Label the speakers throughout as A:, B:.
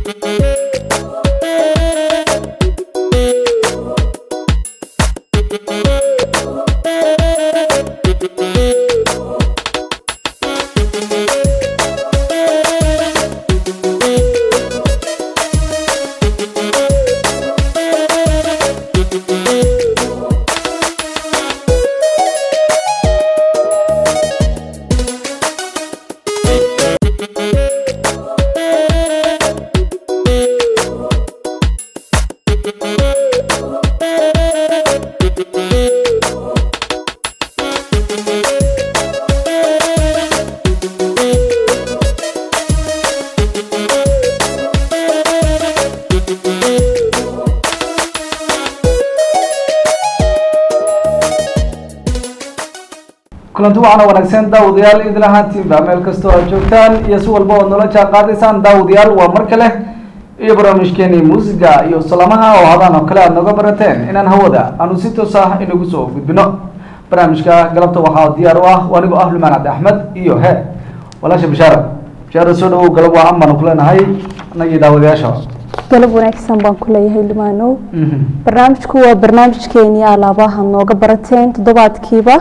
A: kulanti waxaana wanaagsan daawadayaal idin ahaantiinba meel kastoo aad joogtaan iyo si walba ood noola jaan qaadaysaan daawadayaal waa mar kale iyo barnaamijkeeni muusiga iyo salamaha oo hadaan oo kale aad nooga barateen inaan hawada aanu si toos ah inagu soo gudbino barnaamijka galabta waxaa diyaar u ah anigoo ah lumaan cabdi axmed iyo he walaasha bishaara bishaara soo dhawow galab waa an baanu kuleenahay anagii daawadayaasha
B: galab wanaagsan baan ku leeyahay limaanow barnaamijku waa barnaamijkeenii alaabaha nooga barateen toddobaadkiiba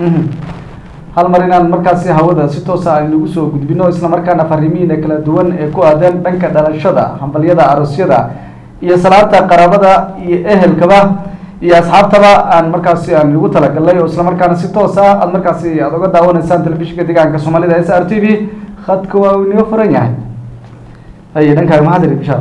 A: hal mar inaan markaasi hawada si toosa aynagu soo gudbino isla markaana fariimihiina kala duwan ee ku aadan dhanka dhalashada hambalyada aroosyada iyo salaanta qaraabada iyo ehelkaba iyo asxaabtaba aan markaasi aan igu talagalnay oo isla markaana si toos ah aad markaasi aad oga daawanaysaan telefishinka deegaanka soomaalida s r t v khadka waa uu inaga furan yahay haye dhankaaga maxaa tiri bishaar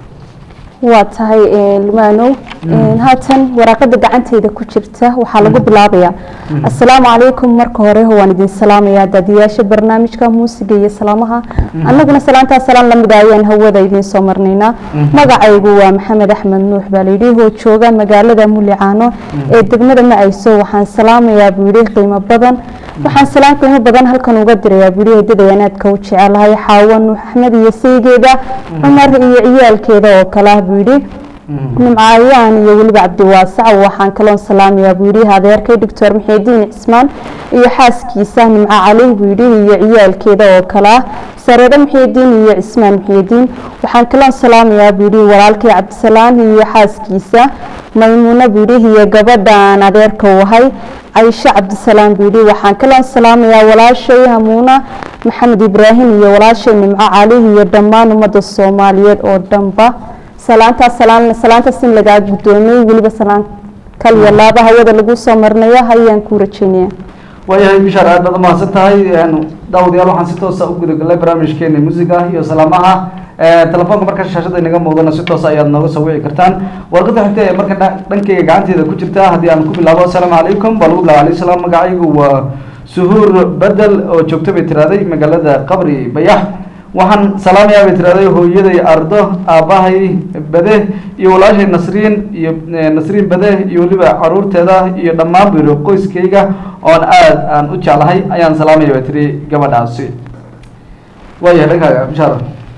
B: waa tahay limaanow haatan waraaqada gacanteyda ku jirta waxaa lagu bilaabayaa assalaamu calaykum marka hore waan idin salaamayaa daadiyaasha barnaamijka muusiga iyo salaamaha annaguna salaantaa salaan lamid ah ayaan hawada idiin soo marnaynaa magacaygu waa maxamed axmed nuux baa layidhi oo jooga magaalada mulicaano ee degmada macayso waxaan salaamayaa buu yidhi qiimo badan waxaan salaan qiimo badan halkan uga dirayaa buu yidhi eedada anaadka u jecelahay xaawo nuux axmed iyo saygeeda cumar iyo ciyaalkeeda oo kale ah buu yidhi nimcaayaan iyo weliba cabdiwaasac waxaan kaloon salaamayaa buu yidhi adeerkay doctor maxeediin cismaan iyo xaaskiisa nimco cali buu yidhi iyo ciyaalkeeda oo kale ah sareedo maxeediin iyo cismaan maxeediin waxaan kaloon salaamayaa buu yidhi walaalkay cabdisalaan iyo xaaskiisa maymuuno buu yidhi iyo gabadhaan adeerka u ahay caysho cabdisalaam buu yidhi waxaan kaloon salaamayaa walaashay hamuuna maxamed ibraahim iyo walaashay nimco cali iyo dhammaan ummadda soomaaliyeed oo dhanba salaantaas salaan salaantaas in lagaa guddoomiyey weliba salaan kaliya laaba hawada lagu soo marnayo ayaan ku rajeynaya
A: waayahay bishaar aad baad umahadsan tahay daawadayaal waxaan si toosa u gudagalnay barnaamijkeena muusiga iyo salaamaha telefoonka marka shaashada inaga muuqdana si toosa ayaad nooga soo wici kartaan warqada xigta ee marka dhankayga gacanteeda ku jirta haddii aan ku bilaabo assalaamu calaykum baa lagu bilaaba alayhi salaam magacaygu waa suhuur bedel oo joogto bay tiraaday magaalada qabri bayax waxaan salaamayaa bay tiraaday hooyaday ardo aabbahay bade iyo walaashay nasriin iyo nasriin bade iyo weliba caruurteeda iyo dhammaan biro qoyskayga oon aada aan u jeclahay ayaan salaamaya bay tiri gabadhaasi waayahay dhankaaga bishaar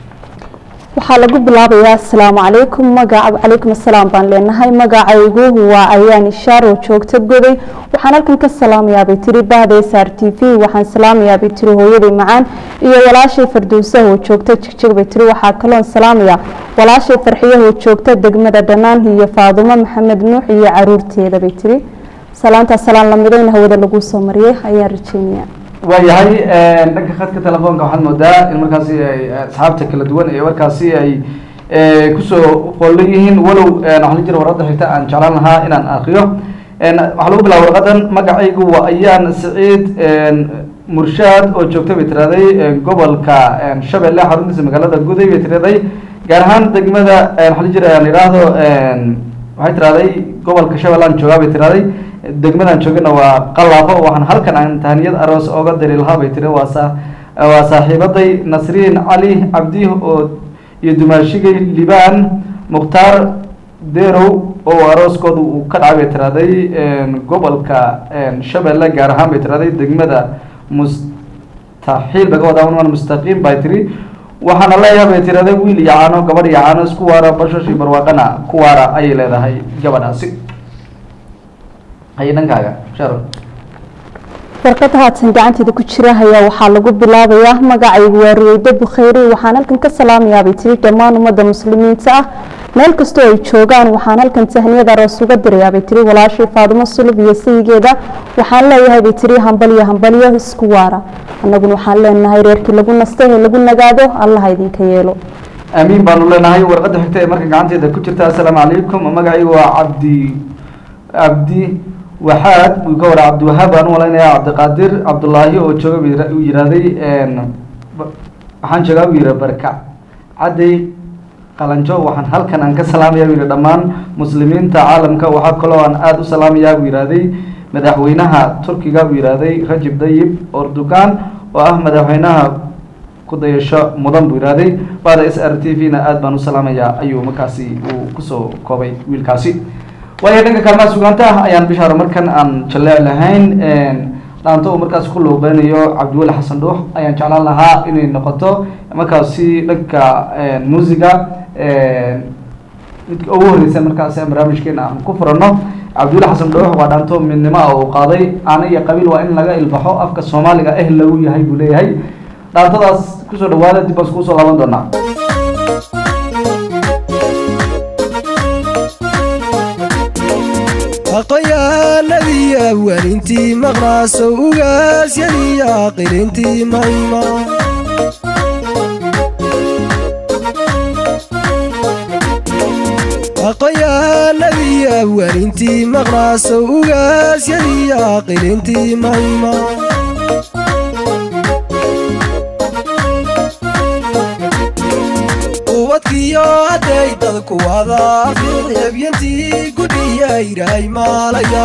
B: waxaa lagu bilaabayaa assalaamu calaykum magaca calaykum assalaam baan leenahay magacaygu waa ayaan ishaar oo joogta goday waxaan halkan ka salaamayaa bay tiri bahda s r t v waxaan salaamayaa bay tiri hooyaday macaan iyo walaashay fardowsaha oo joogta jigjig bay tiri waxaa kaloon salaamayaa walaashay farxiyaha oo joogta degmada dhanaan iyo faadumo maxamed nuux iyo caruurteeda bay tiri salaantaas salaan lamidayna hawada lagu soo mariyay ayaan rajeynaya
A: waayahay dhanka khadka telefoonka waxaad moodaa in markaasi ay asxaabta kala duwan ee markaasi ay kusoo qoolan yihiin walow waxaa la jira warqada xigta aan jeclaan lahaa inaan akriyo waxaa lagu bilaaba warqadan magacaygu waa ayaan saciid murshaad oo joogta bay tiraaday gobolka shabeelle xaruntiisa magaalada guday bay tiraaday gaar ahaan degmada waxaa la jira aan idhaahdo waxay tiraaday gobolka shabeellaan joogaa bay tiraaday degmadan joogana waa qalaafo waxaan halkan aan tahaniyad aroos oga diri lahaa bay tiri waa saa waa saaxiibaday nasriin cali cabdi oo iyo dumaashigay libaan mukhtaar derow oo arooskooda uu ka dhacay bay tiraaday gobolka shabeelle gaar ahaan bay tiraaday degmada mustaxiil baga wadaa mustaqiim bay tiri waxaana leeyahay bay tiraday wiil iyo caano gabadh iyo caano isku waara bashash iyo barwaaqana ku waara ayay leedahay gabadhaasi haye dhankaaga sharo
B: warqada haatan gacanteeda ku jira ayaa waxaa lagu bilaabayaa magacaygu waa ruweydo bukhayri waxaan halkan ka salaamayaabay tiri dhammaan ummadda muslimiinta ah meel kastoo ay joogaan waxaan halkan tahniyada aroos uga dirayaabay tiri walaashii faadumo sulub iyo sayigeeda waxaan leeyahay bay tiri hambalyo hambalyo isku waara annaguna waxaan leenahay reerkii lagu nastay ee lagu nagaado allaha idinka yeelo
A: aamiin baanu leenahay warqadda xigta ee marka gacanteeda ku jirta assalaamu calaykum magacaygu waa cabdi cabdi waxaad buu ka waraa cabdiwahaab baan u malaynayaa cabdiqaadir cabdullaahi oo jooga buu yira- uu yihahday waxaan joogaa buu yihi barkac cadday qalanjo waxaan halkan aan ka salaamaya buu yihi dhammaan muslimiinta caalamka waxaa kaloo aan aada u salaamayaa buu yihahday madaxweynaha turkiga buu yihahday rajib dayib erdogan oo ah madaxweynaha kudayasho mudan buu yihahday baada s r t v na aada baan u salaamayaa ayuu markaasi uu kusoo koobay wiilkaasi waayo dhanka kaalmaha sugaanta ah ayaan bishaaro markan aan jaleec lahayn dhaanto uu markaas ku loobeynayo cabdiweli xasan dhuux ayaan jeclaan lahaa inay noqoto markaasi dhanka muusiga midka ugu horeysa markaasi aan barnaamijkeena aan ku furano cabdiweli xasan dhuux waa dhaanto midnimo ah uu qaaday ana iyo qabiil waa in laga ilbaxo afka soomaaliga eh lagu yahay buu leeyahay dhaantadaas kusoo dhawaada dib baan iskugu soo laaban doonaa
C: aqoyaanadii awaalintii maqnaaso ugaasyadii aqilintii mayma aqoyaanadii awaalintii maqnaaso ugaasyadii aqilintii mayma ubadkiyo hadday dadku wada fiicebyantii gudhiyayray maalaya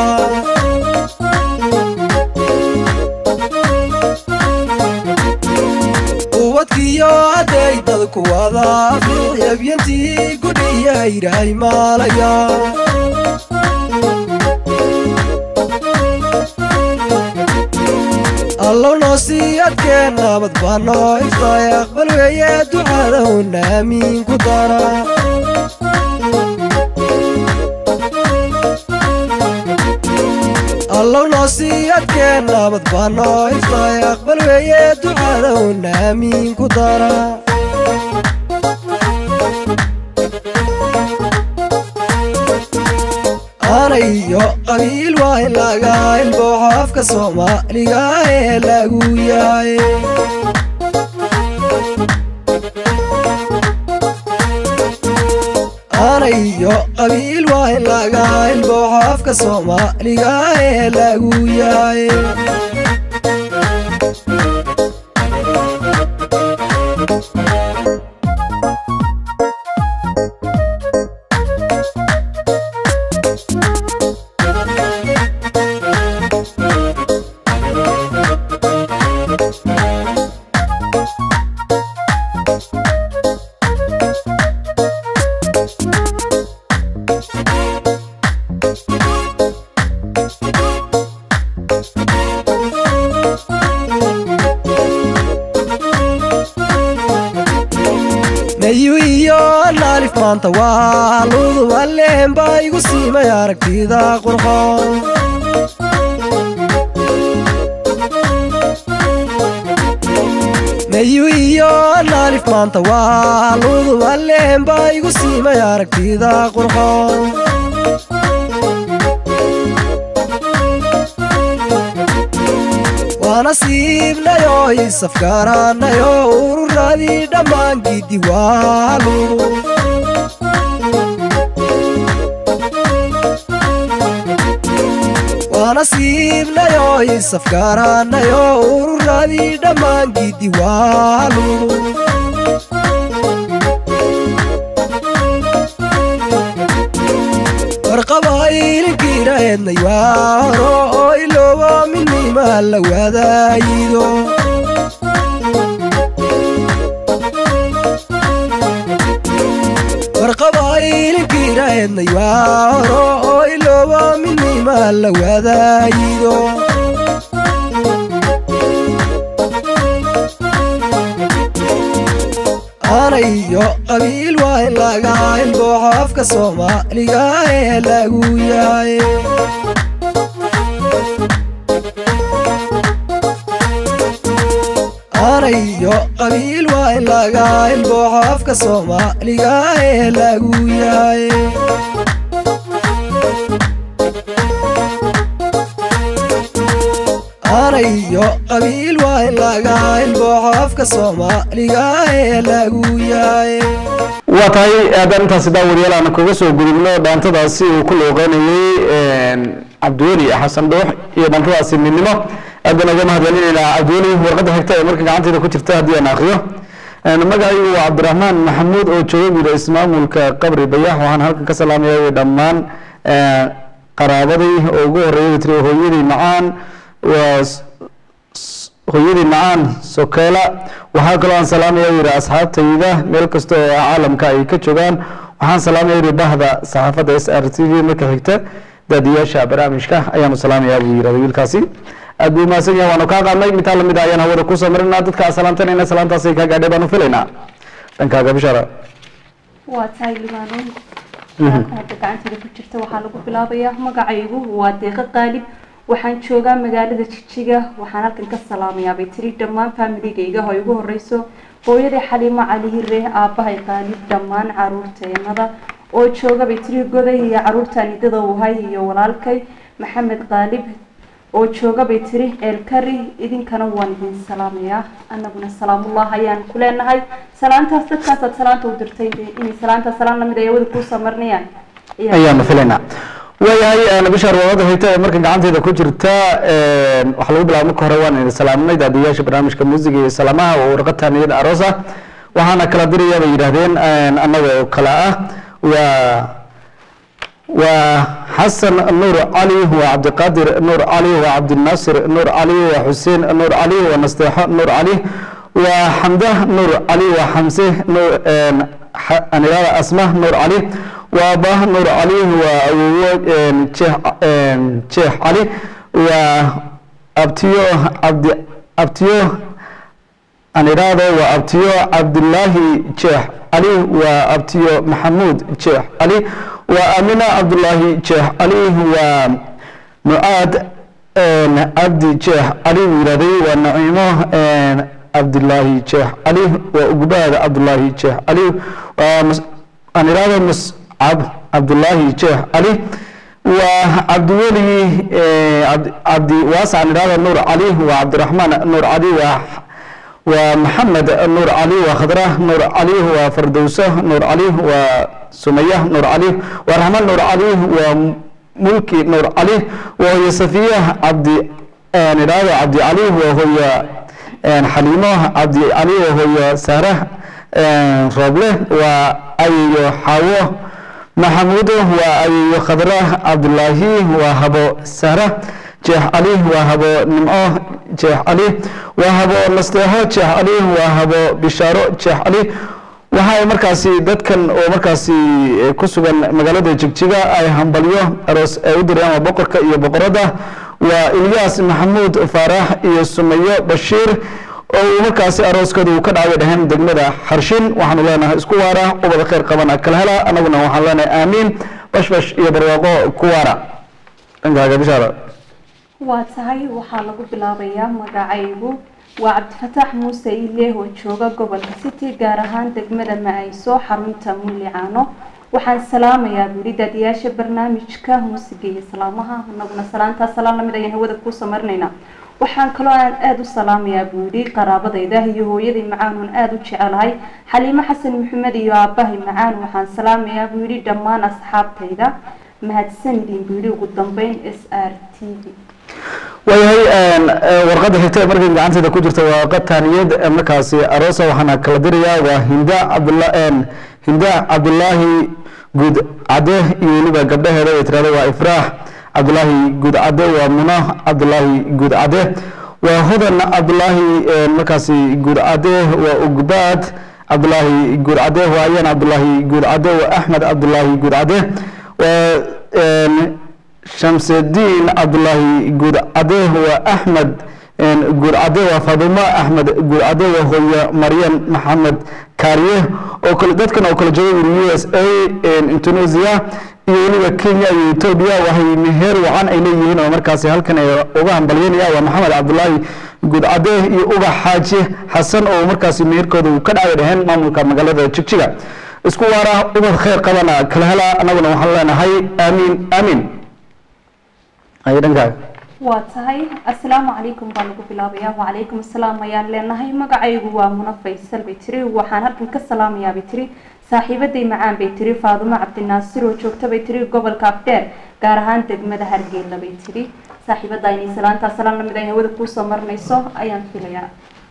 C: ubadkiyo hadday dadku wada fiicebyantii gudhiyayray maalaya allow noo sii adkee nabad baa noo iftay aqbal weeye ducadahuna aamiin ku dara allow noo sii adkee nabad baa noo iftay aqbal weeye ducadahuna aamiin ku dara anayo qabiil waa in laga ilbooxo afka soomaaliga ee lagu yahay anayo qabiil waa in laga ilbooxo afka soomaaliga ee lagu yahay nayu iyo naalif maanta waa luduba leen baa igu siimay aragtida qurxoon nayu iyo naalif maanta waa luduba leen baa igu siimay aragtida qurxoon waa nasiibnayo isafgaaraanayo ururadii dhammaan gidi waa ludu waa nasiibnayo isafgaaraanayo ururadii dhammaan gidi waa ludu warqabaayilkiina eednay waa horo oo iloobo midnima la wadaayido warqabaayilkiina eednay waa horo oo iloobo midnima la wadaayido anayo qabiil waa in laga ilbooxo afka soomaaliga ee lagu yahay anayo qabiil waa in laga ilbooxo afka soomaaliga ee lagu yahay anayo qabiil waa in laga ilbooxo afka soomaaliga ee lagu yahay
A: waa tahay haddaan intaasi daawadayaal aan kaga soo gudubno dhaantadaasi uu ku looqeynayey cabdiweli xasan dhuux iyo dhaantadaasi midnimo aad baan uga mahadcelinaynaa cabdiweli warqadda xigta ee marka gacantayda ku jirta haddii aan akriyo magacaygu waa cabdiraxmaan maxamuud oo jooga guda ismaamulka qabri bayax waxaan halkan ka salaamaya dhammaan qaraabaday oo ugu horeeya tiri hooyadii macaan waa hooyadii macaan sokeela waxaa kaloo aan salaamaya yidhi asxaabtayda meel kasta oo caalamka ay ka joogaan waxaan salaamaya yidhi bahda saxaafadda s r t v marka xigta daadiyaasha barnaamijka ayaanu salaamayaa buu yidhahda wiilkaasi aad buu mahadsan yahay waanu kaa qaadnay mitaa lamid ah ayaan hawada kusoo marinaa dadka aan salaamtanayna salaantaasay kaa gaadhay baanu filaynaa dhankaaga bishaara
B: waa tahay limaano waraaqda hadda gacanteeda ku jirta waxaa lagu bilaabayaa magacaygu waa deeqo qaalib waxaan joogaa magaalada jijiga waxaan halkan ka salaamayaa bay tiri dhammaan faamiligayga oo ay ugu horeyso hooyadii xaliimo cali hire aabbahay qaalib dhammaan caruurteenada oo jooga bay tiri goday iyo caruurtaan idada uhay iyo walaalkay maxamed qaalib oo jooga bay tiri eelkari idinkana waan idin salaamayaa annaguna salaamullah ayaan ku leenahay salaantaas dadkaasaad salaanta u dirtay inay salaantaas salaan lamid ay awada kuusoo marinayaan
A: ayaanu filaynaa waayahay bishaar warada xigta ee marka gacanteeda ku jirta waxaa lagu bilaaba marka hore waan idin salaaminay daadiyaasha barnaamijka muusiga iyo salaamaha oo warqad taaniyada aroos ah waxaana kala diraya bay yidhaahdeen annaga oo kale ah waa waa xasan nuur cali waa cabdiqaadir nuur cali waa cabdinaasir nuur cali waa xuseen nuur cali waa nasteexo nuur cali waa xamda nuur cali waa xamse nuur anirada asma nuur cali waa bah nuur cali waa awowo jeex cali waa abtiyo cabdi abtiyo anirado waa abtiyo cabdilaahi jeex cali waa abtiyo maxamuud jeex cali waa amina cabdulaahi jeex cali waa mucaad cabdi jeex cali buu yidhahday waa naciimo cabdilaahi jeex cali waa ugbaad cabdulaahi jeex cali waa anirado muscab cabdulaahi jeex cali waa cabdiweli cabdi waasac anirado nuur cali waa cabdiraxmaan nuur cali waa waa maxamed nuur cali waa khadra nuur cali waa fardowso nuur cali waa sumaya nuur cali waa raxmaan nuur cali waa mulki nuur cali waa hooye safiya cabdi nidhaado cabdi cali waa hooye xaliimo cabdi cali waa hooye sahra rooble waa ayeyo xaawo maxamuudo waa ayeyo khadra cabdulaahi waa habo sahra jeex cali waa habo nimco jeex cali waa habo nasteexo jeex cali waa habo bishaaro jeex cali waxa ay markaasi dadkan oo markaasi ku sugan magaalada jigjiga ay hambalyo aroos ay u direen waa boqorka iyo boqoradda waa ilyaas maxamuud faarax iyo sumayo bashiir oo uu markaasi arooskooda uu ka dhacay dhaheen degmada xarshin waxaanu leenahay isku waara ubada khayr qabana kala hela annaguna waxaan leenahay aamiin bashbash iyo barwaaqo ku waara dhankaaga bishaara
B: waa tahay waxaa lagu bilaabayaa magacaygu waa cabdifataax muuse ile oo jooga gobolka city gaar ahaan degmada ma-ayso xarunta mullicaano waxaan salaamayaa buuri daadiyaasha barnaamijka muusiga iyo salaamaha anaguna salaantaas salaan lamid ayaan hawada kuusoo marinaynaa waxaan kaloo aan aada u salaamayaa buuri qaraabadayda iyo hooyaday macaan oon aada u jecelahay xaliimo xasan maxamed iyo aabbahay macaan waxaan salaamayaa buu yidhi dhammaan asxaabtayda mahadsanidin buu yidhi ugu dambeyn s r t v
A: waayahay warqadda xigta ee markay gacanteeda ku jirta waa warqad taaniyad markaasi aroosa waxaana kala dirayaa waa hinda cabdula hinda cabdulaahi guud cade iyo weliba gabdhaheeda ay tirahdo waa ifraax cabdulaahi guud cade waa muno cabdulaahi guud cade waa hodan cabdulaahi markaasi guud cade waa ugbaad cabdulaahi guud cade waa ayaan cabdulaahi guud cade waa axmed cabdulaahi guud cade waa shamsudiin cabdulaahi guud cade waa axmed guud cade waa fadumo axmed guud cade waa hooyo maryan maxamed kaariye oo kale dadkan oo kala jooga u s a indonesia iyo weliba kenya iyo etoobiya waxay meher wacan ay leeyihiin oo markaasi halkan ay uga hambalyanaya waa maxamed cabdulaahi gudcade iyo ubax xaaji xasan oo markaasi meherkooda uu ka dhacay dhaheen maamulka magaalada jigjiga isku waara ubad khayr qabana kala hela annaguna waxaan leenahay aamiin aamiin ay dhankaaga
B: waa tahay assalaamu calaykum baa lagu bilaabayaa wacalaykum assalaam ayaan leenahay magacaygu waa muna faysal bay tiri waxaan halkan ka salaamayaa bay tiri saaxiibaday macaan bay tiri faadumo cabdinaasir oo joogta bay tiri gobolka afdheer gaar ahaan degmada hargeyla bay tiri saaxiibada inay salaantaa salaan lamid ay hawada kuusoo marnayso ayaan filayaa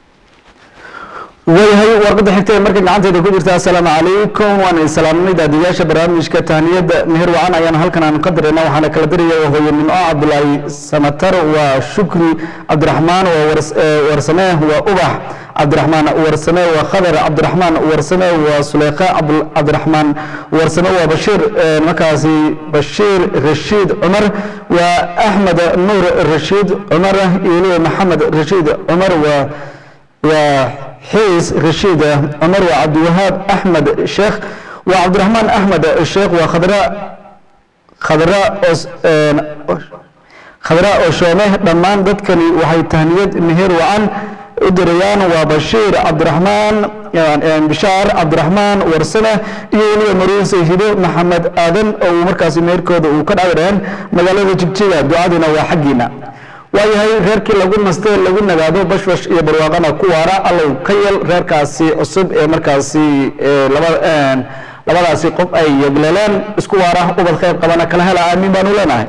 A: waayahay warqadda xigta ee marka gacanteyda ku jirta assalaamu calaykum waan islaamnay daadiyaasha barnaamijka tahniyada meher wacan ayaan halkan aan ka dirayna waxaana kala diraya hooyanimo cabdulaahi samatar waa shukri cabdiraxmaan waa wars- ee, warsame waa ubax cabdiraxmaan warsame waa khadar cabdiraxmaan warsame waa suleyqa cabd- cabdiraxmaan warsame waa bashiir ee, markaasi bashiir rashiid cumar waa axmed nuur rashiid cumar iyo weliba maxamed rashiid cumar waa waa xiis rashiid cumar waa cabdiwahaab axmed sheekh waa cabdiraxmaan axmed sheekh waa khadra khadra os een, khadra oshoome dhammaan dadkani waxay tahniyad meher wacan u dirayaan waa bashiir cabdiraxmaan een, bishaar cabdiraxmaan warsame iyo weliba mariise hido maxamed aadan oo uu markaasi meherkooda uu ka dhacdhaheen magaalada jigjiga ducadina waa xaggiina waayahay reerkii lagu nastay lagu nagaado bashbash iyo barwaaqana ku waara allow ka yel reerkaasi cusub ee markaasi ee laba een, labadaasi qof ay yegleleen isku waara ubad khayr qabana kala hela aamiin baanu leenahay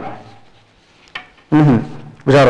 A: Mhm. bashaaro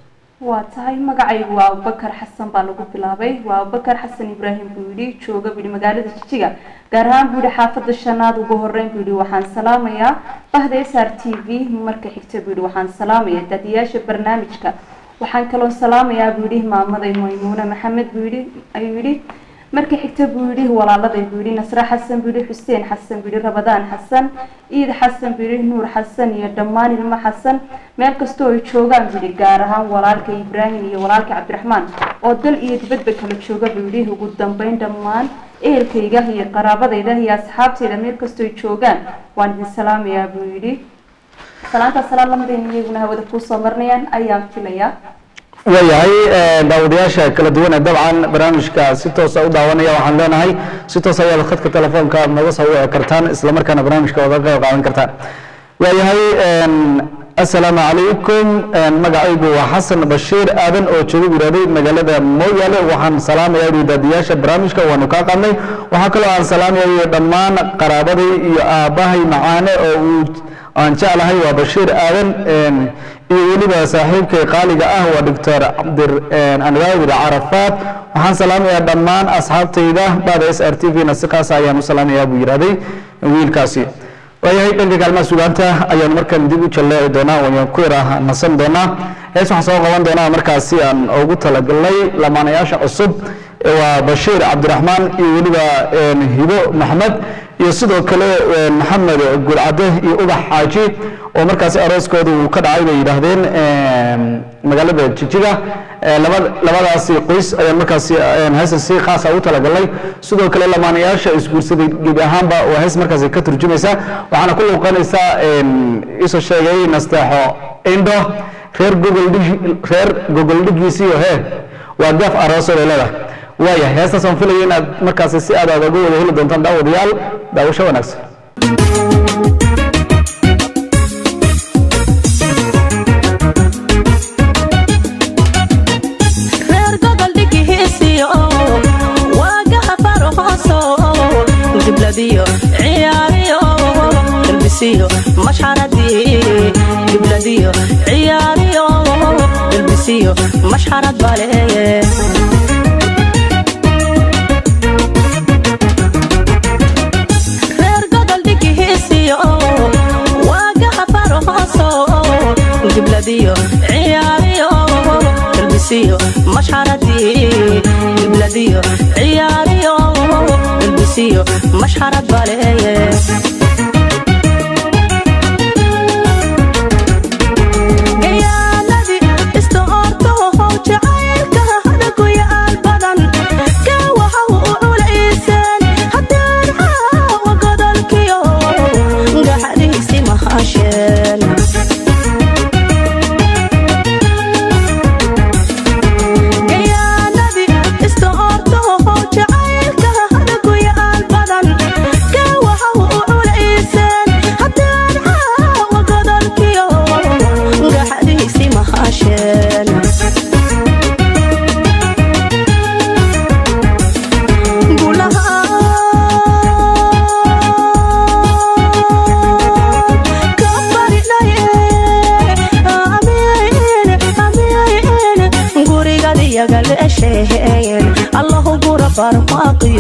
B: waa tahay magacaygu waa abubakar xasan baa lagu bilaabay waa abubakar xasan ibraahim buu yidhi jooga buu yidhi magaalada jijiga gaar ahaan buu yidhi xaafadda shanaad ugu horeyn buu yidhi waxaan salaamayaa bahda s r t v marka xigta buu yidhi waxaan salaamayaa daadiyaasha barnaamijka waxaan kaloo salaamayaa buu yidhi maamaday maymuune maxamed buu yidhi ayuu yidhi marka xigta buu yidhi walaaladay buu yidhi nasre xasan buu yidhi xuseen xasan buu yidhi rabadaan xasan iid xasan buu yidhi nuur xasan iyo dhammaan ilmo xasan meel kastoo ay joogaan buu yidhi gaar ahaan walaalka ibraahim iyo walaalka cabdiraxmaan oo dal iyo dibadba kala jooga buu yidhi ugu dambeyn dhammaan ehelkayga iyo qaraabadayda iyo asxaabtayda meel kastoo ay joogaan waan idin salaamayaa buu yidhi salaanta salaan lamadayna iyaguna hawada kuusoo marnayaan ayaan filayaa
A: waayahay ee, daawadayaasha kala duwan ee dabcan barnaamijka si toosa u daawanaya waxaan leenahay si toos ayaad khadka telefoonka naga soo wici kartaan isla markaana barnaamijka wada qayb qaadan kartaan waayahay een, assalaamu calaykum een, magacaygu waa xasan bashiir aadan oo jooga wiraaday magaalada mooyaale waxaan salaamayaa uri daadiyaasha barnaamijka waanu kaa qaadnay waxaa kaloo aan salaamayaa dhammaan qaraabaday iyo aabbahay macaane oo uu aan jeclahay waa bashiir aadan een, iyo weliba saaxiibkay qaaliga ah waa doctor cabdir anwaadir carafaad waxaan salaamayaa dhammaan asxaabtayda bada s r t v na si kaas ayaan u salaamayaa buu yidhahday wiilkaasi waayahay dhanka kaalmaha sugaanta ayaan markan dib u jalleeci doonaa wayaan ku yara nasan doonaa hees waxaan soo qaban doonaa markaasi aan ugu talagalnay lamaanayaasha cusub ee waa bashiir cabdiraxmaan iyo weliba een, hibo maxmed iyo sidoo kale een, maxamed gulcade iyo ubax xaaji oo markaasi arooskooda uu ka dhacay bay yidhaahdeen een, magaalada jijiga ee, laba- labadaasi qoys ayaan markaasi een, heesa si khaasa u talagalnay sidoo kale lamaanayaasha isguursaday gebi ahaanba waa hees markaasi ka turjumaysa waxaana ku luuqanaysaa een, isoo sheegay nasteexo indho reer gogoldhig reer gogoldhigiisiyo he waa gaaf aroosooday leedahay waaya heestaas aan filaya inaad markaasi si aad aad uga wada heli doontaan daawadayaal daawasho wanaagsan
D: reer gobol dhigihiisiyo waagaha faro hooso gibladiyo ciyaariyo galbisiyo mashxaradii gibladiyo ciyaariyo galbisiyo mashxarad baleeye reer gobol dhigihiisiyo waagaha faro hooso gibladiyo ciyaariyo galbisiyo mashxaradii gibladiyo ciyaariyo galbisiyo mashxarad baleeye gayaaladii istoorto jacaylka hadaguyaal badan gawaha u culayseen haddaan caawa godolkiyo gaxadiisi mahasheen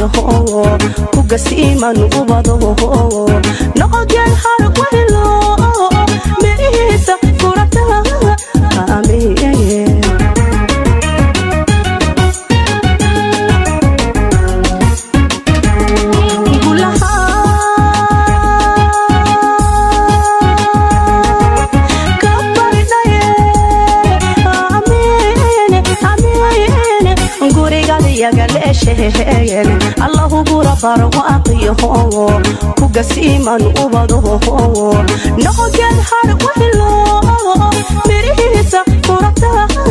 D: kugasiiman ubado noqogeen har wehlo mirihiisa furata amiye allahu gurabar waaqiyo kugasiiman ubado noqogeen har wehlo mirihiisa furata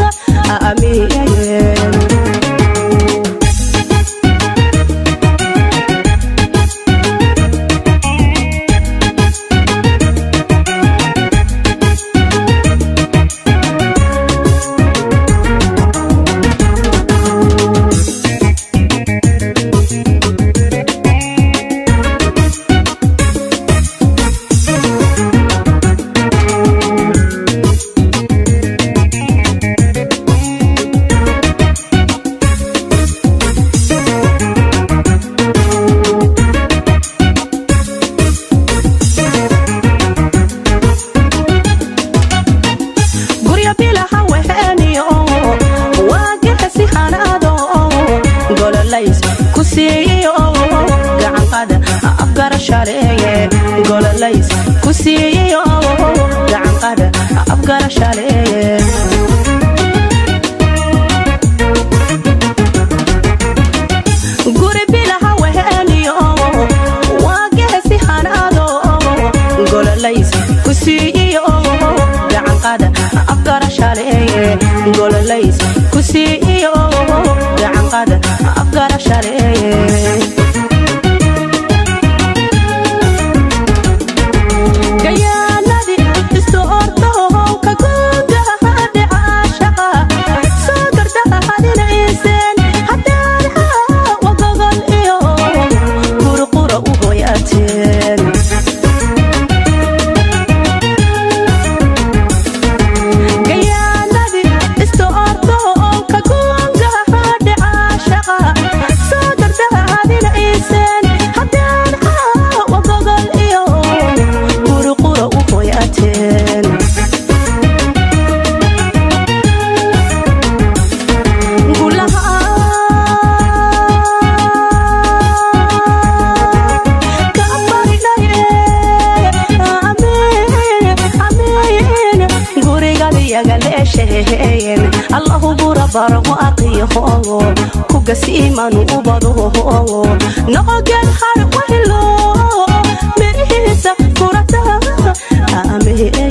D: amiye guryo bilaha weheniyo waagexesi hanaado gololays ku siiyo gacanqada afgarashaleeye gololays ku siiyo gacanqada afgarashaleeye guri bilaha weheniyo waagexesi hanaado gololays ku siiyo gacanqada afgarashaleeye gololays ku siiyo gacanqada afgarashaleeye gayaanadi istu ortohow ka guudaha dhicaashaqa soo gardahadinayseen hadaadha wagogol iyo qurqura u hoyaateen gayaanadi istu ortohow ka guudaha dhicaashaqa soo gardahadinayseen hadaadha wagogol iyo qurqura u hoyaateen allahu burabar waaqiyo kugasiiman ubado noqogeen har wehlo mirihiisa furata amiye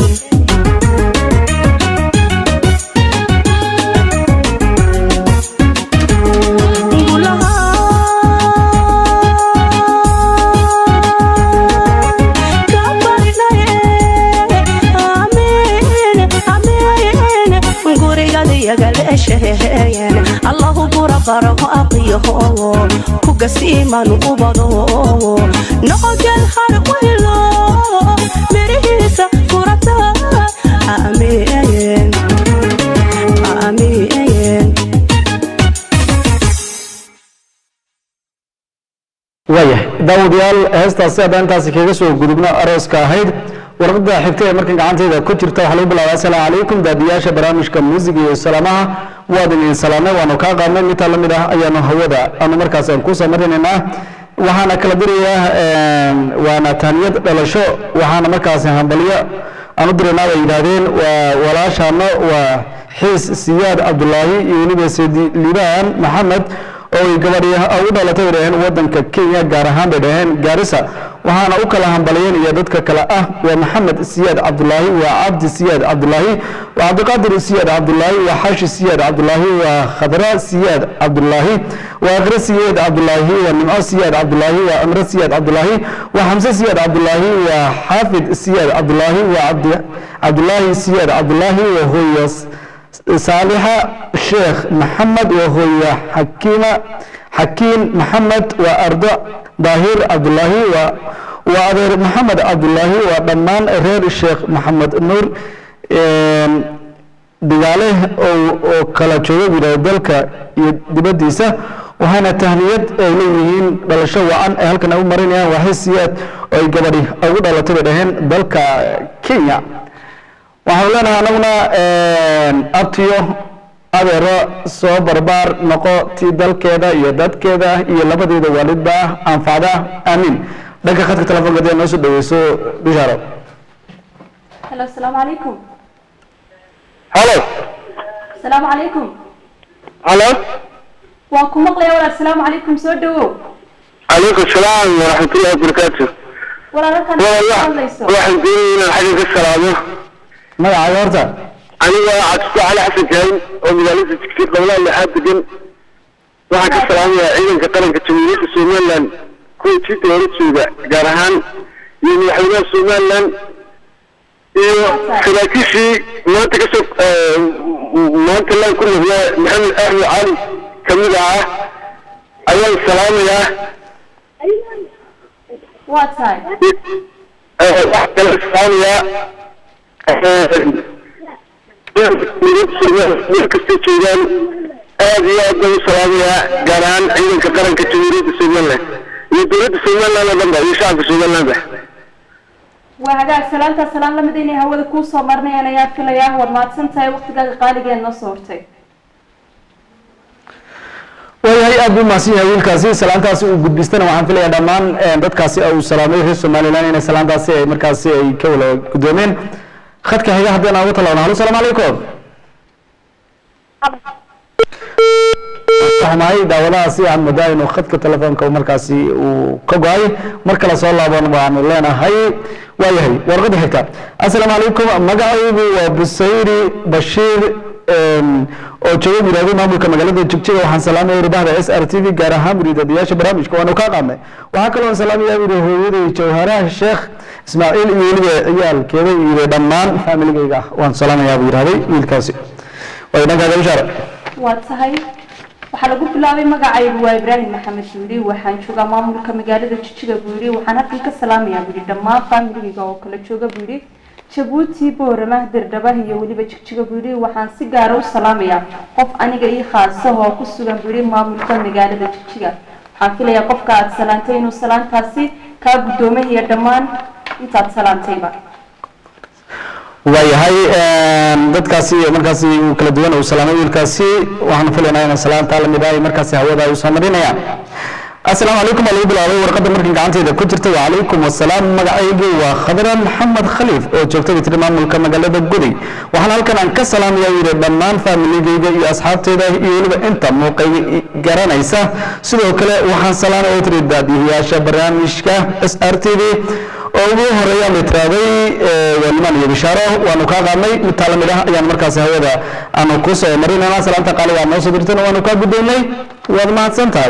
D: allahu burabar waaqiyo kugasiiman ubado noqogeen har wehlo mirihiisa furata amiye amiye
A: waayahay daawadayaal heestaasi haddaan intaasi kaga soo gudubno arooska ahayd warqadda xigta ee markan gacanteyda ku jirta waxaa lagu bilaabaa asalaamu calaykum daadiyaasha barnaamijka muusiga iyo salaamaha waad idin salaamay waanu kaa qaadnay midtaa la mid ah ayaanu hawada aanu markaas aan kusoo marinaynaa waxaana kala dirayaa waana tahniyad dhalasho waxaana markaasi hambalyo aan u diraynaa bay yidhaahdeen waa walaashaano waa xiis siyaad cabdulaahi iyo weliba sedi liibaan maxamed oo ay gabadhi ugu dhalatay bay dhaheen wadanka kenya gaar ahaan bay dhaheen gaarisa waxaana u kala hambaliyeen iyo dadka kale ah waa maxamed siyaad cabdulaahi waa cabdi siyaad cabdulaahi waa cabdiqaadir siyaad cabdulaahi waa xaashi siyaad cabdulaahi waa khadra siyaad cabdulaahi waa akre siyaad cabdulaahi waa nimco siyaad cabdulaahi waa amre siyaad cabdulaahi waa xamse siyaad cabdulaahi waa xaafid siyaad cabdulaahi waa cabdi cabdulaahi siyaad cabdulaahi waa hooyas saalixa sheekh maxamed waa hooya xakiima xakiin maxamed waa ardo daahir cabdulaahi waa waa adeer maxamed cabdulaahi waa dhammaan reer sheekh maxamed nuur digaale oo kala jooga yidhahdo dalka iyo dibaddiisa waxaana tahniyad ay leeyihiin dhalasho wacan ay halkan ay u marinayaan waa hesiyaad oo ay gabadhi ugu dhalatay bay dhaheen dalka kenya waxaanu leenahay anaguna abtiyo adeero soo barbaar noqo tii dalkeeda iyo dadkeeda iyo labadeeda waalidba anfacda aamiin dhanka khadka telefoonka hadii aad noo soo dhaweyso bishaaro
B: halo asalaamu calaykum
E: halo
B: asalaamu calaykum
E: halo
B: waan ku maqlaya walaal asalaamu calaykum soo dhawow
E: calaykum salaam waraxmatullahi wabarakaatu
B: walaal halkan
E: walaal
B: hadlayso
E: waxaan doonaya inaan xagga ka salaamo
A: magacaaga horta
E: aniga cabdisku cali xasan jaahin oo magaalada jigsiir gobolada lixaad degan waxaan ka salaamayaa ciidanka qaranka jamhuuriyadda somaliland kuwa jidda hore jooga gaar ahaan iyo madaxweynaha somaliland iyo saraakiishii maanta kasoo maanta laan ku noqdaa maxamed axmed cali kamid ah ayaan salaamayaa
B: waa tahay
E: waxaan kala salaamayaa meel kasta joogaan aad iyo aad baan u salaamayaa gaar ahaan ciidanka qaranka jamhuuriyadda somaliland iyo dowladda somaliland oo dhanba iyo shacabka somalilandba
B: waa hagaag salaantaa salaan lamid inay hawada kuu soo marnayaan ayaa filayaa waad mahadsan tahay waqtigaaga qaaligeed noo soo hortay
A: waayahay aad buu mahadsan yahay wiilkaasi salaantaasi uu gudbistana waxaan filayaa dhammaan dadkaasi uu salaamay reer somaliland inay salaantaasi ay markaasi ay ka wala guddoomeen khadka xiga haddii aan uga talaabno halo salaamu calaykum waxmahay daawadahaasi aan moodaa inuu khadka telefoonka markaasi uu ka go-ay mar kale soo laaban waanu leenahay waayahay warqadda xigta assalaamu calaykum magacaygu waa busayri bashiir oo jooga yidhahdo maamulka magaalada jigjiga waxaan salaamaya ribahda s r t v gaar ahaan muriidadayaasha barnaamijka waanu kaa qaadnay waxaa kaloo salaamaya yidhi hooyaday jawharaha sheekh ismaaciil iyo weliba ciyaalkeeda yidhi dhammaan faamiligayga waan salaamayaa buu yidhahday wiilkaasi waayo dhankaaga bishaara
B: waa tahay waxaa lagu bilaabay magacaygu waa ibraahim maxamed buuri waxaan joogaa maamulka magaalada jijiga buuri waxaan halkan ka salaamayaa buuri dhammaan faamiligayga oo kala jooga buuri jabuuti boorama dirdhabaha iyo weliba jigjiga buuri waxaan si gaara u salaamayaa qof aniga ii khaasaha oo ku sugan buuri maamulka magaalada jijiga waxaan filayaa qofka aad salaantay inuu salaantaasi kaa guddoomay iyo dhammaan intaad salaantayba
A: waayahay dadkaasi markaasi uu kala duwan uu salaamay wiilkaasi waxaan filaynaa inaan salaanta lamid ah markaasi hawada ay usoo marinayaan assalaamu calaykum waa lagu bilaabay warqadda markan gacantayda ku jirta wacalaykum wassalaam magacaygu waa khadra maxamed khaliif oo joogta bitri maamulka magaalada guday waxaan halkan aan ka salaamayaa yidhi dhammaan faamiligayga iyo asxaabteyda iyo weliba inta muuqayga garanaysa sidoo kale waxaan salaamay oo tiri daadihiyaasha barnaamijka s r t v oo ugu horeeya la tiraaday walimaan iyo bishaaro waanu kaa qaadnay mid taa lamid ah ayaan markaasi hawada aanu ku soo marinayna salaanta qaaliga aad noo soo dirtana waanu kaa guddoonnay waad mahadsan tahay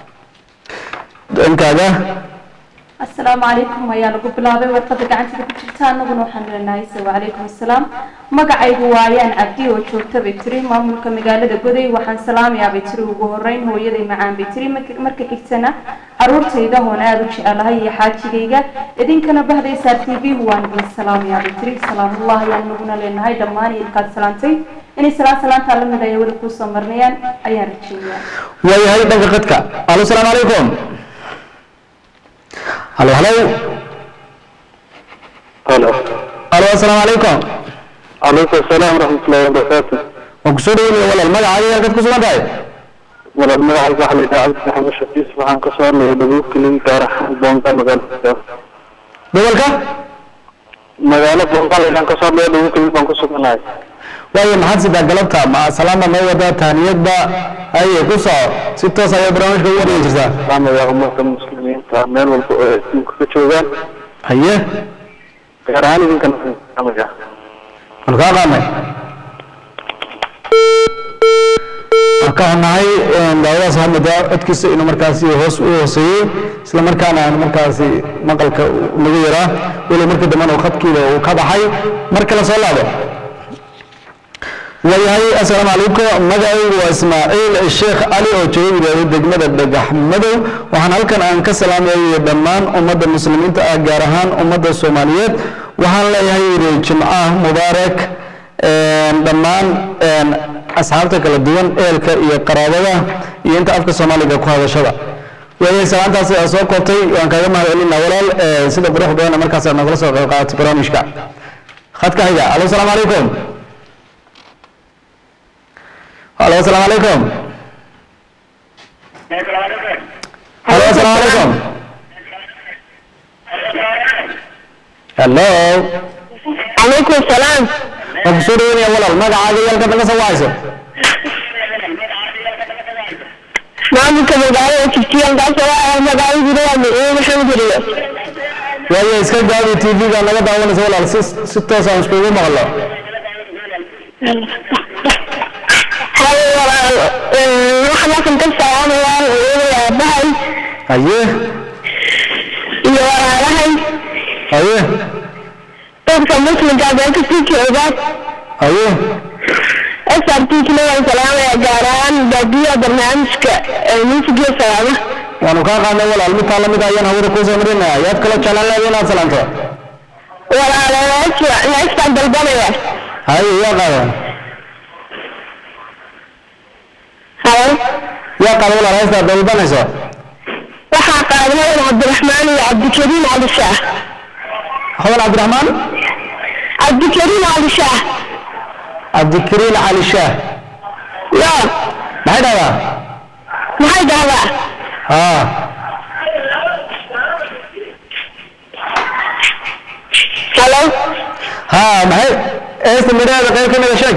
A: dhankaaga
B: asalaamu calaykum ayaa lagu bilaabay warqadda gacantada ku jirta annaguna waxaan leenahay se wacalaykum assalaam magacaygu waa ayaan cabdi oo joogta bay tiri maamulka magaalada goday waxaan salaamayaa bay tiri ugu horeyn hooyaday macaan bay tiri marka- marka xigtana caruurtayda hoon aada u jecelahay iyo xaajigayga idinkana bahdaysaa t v waan idin salaamayaa bay tiri salaamullah ayaan naguna leenahay dhammaan ilkaad salaantay inay salaan salaantaa lamid ay wada kuu soo marnayaan ayaan rajeynayaa
A: waayahay dhanka khadka alo salaamu calaykum halo halo
E: halo
A: alo assalaamu calaykum
E: calaykum asalaam waraxmatullahi wabarakaatu
A: waan kusoo dhaweynaya walaal magacaaga halkaad ku sugan tahay
E: walaal magacayga waxaa la yidhaha cabdi maxamed shafiis waxaan ka soo hadlaya dhabuubka ligi gaar ahaan boonga magaalada
A: gobolka
E: magaalo boongaal ayaan ka soo hadlaya dhabuubka ligi baan ku suganahay
A: waayo maxaad sidaa galabta ma salaamba noo wadaa taaniyadba haye ku soco si toos ayaa barnaamijka ugu dhigi jirtaa
E: salaamaya ummadda muslimiinta meel walba oo ay adduunka ka joogaan
A: haye
E: gaar ahaan idinkana salaamaya
A: waanu kaa qaadnay waan ka xunnahay daawadaas hamida codkiisa inuu markaasi hoos u hooseeyey isla markaana aan markaasi maqalka lagu yaraa weli markii dambena uu khadkiida uu ka baxay marka la soo laabo waayahay assalaamu calaykum magacaygu waa ismaaciil sheekh cali oo jooga yidhaahdo degmada dhagax madow waxaan halkan aan ka salaamayo dhammaan ummadda muslimiinta ah gaar ahaan ummadda soomaaliyeed waxaan leeyahay yidhi jimcaha mubaarak dhammaan asxaabta kala duwan eelka iyo qaraabada iyo inta afka soomaaliga ku hadashada waayay salaantaasi aa soo koobtay waan kaaga mahad celinaa walaal sida qurux badan markaas aad nagala soo qayb qaadatay barnaamijka khadka xiga alo asalaamu calaykum alo asalaamu calaykum alo asalaamu calaykum hello
F: عليكم السلام
A: waan kusoo dhaweynaya walaal magacaaga iyo halkaad naga soo wacayso
F: maamulka magaalada jigjigan kaasoo ah magaaladuna waa miciin maxamed riyo
A: waayo iska gaabi tv-ga naga daawanaysa walaal si si toos aan iskugu maqlo
F: haye walaal waxaan halkan ka salaamayaa hooyada aabahay
A: haye
F: iyo walaalahay
A: haye
F: dadka muslimka meel kasii joogaan
A: haye
F: srtkina waan salaamayaa gaar ahaan baadiyaha barnaamijka muusigiyo salaama
A: waanu kaa qaadnay walaal midtaa lamid ayaan hawada kuu soo marinaya yaad kaloo jeclaan lahayd inaad salaamto
F: walaalo neextaan dalbanaya
A: haye yaa qaada
F: haye
A: yaa qaada walaal heestaad dalbanayso
F: waxaa qaadanayan cabdiraxmaan iyo cabdikariim cali shaah
A: hadan cabdiraxmaan
F: cabdikariim cali shaah
A: cabdikariin cali shaah
F: yo
A: maxay dhahdaa
F: maxay dhahdaa
A: haa
F: halo
A: haa maxay heesta midhaheeda qayb ka mida sheeg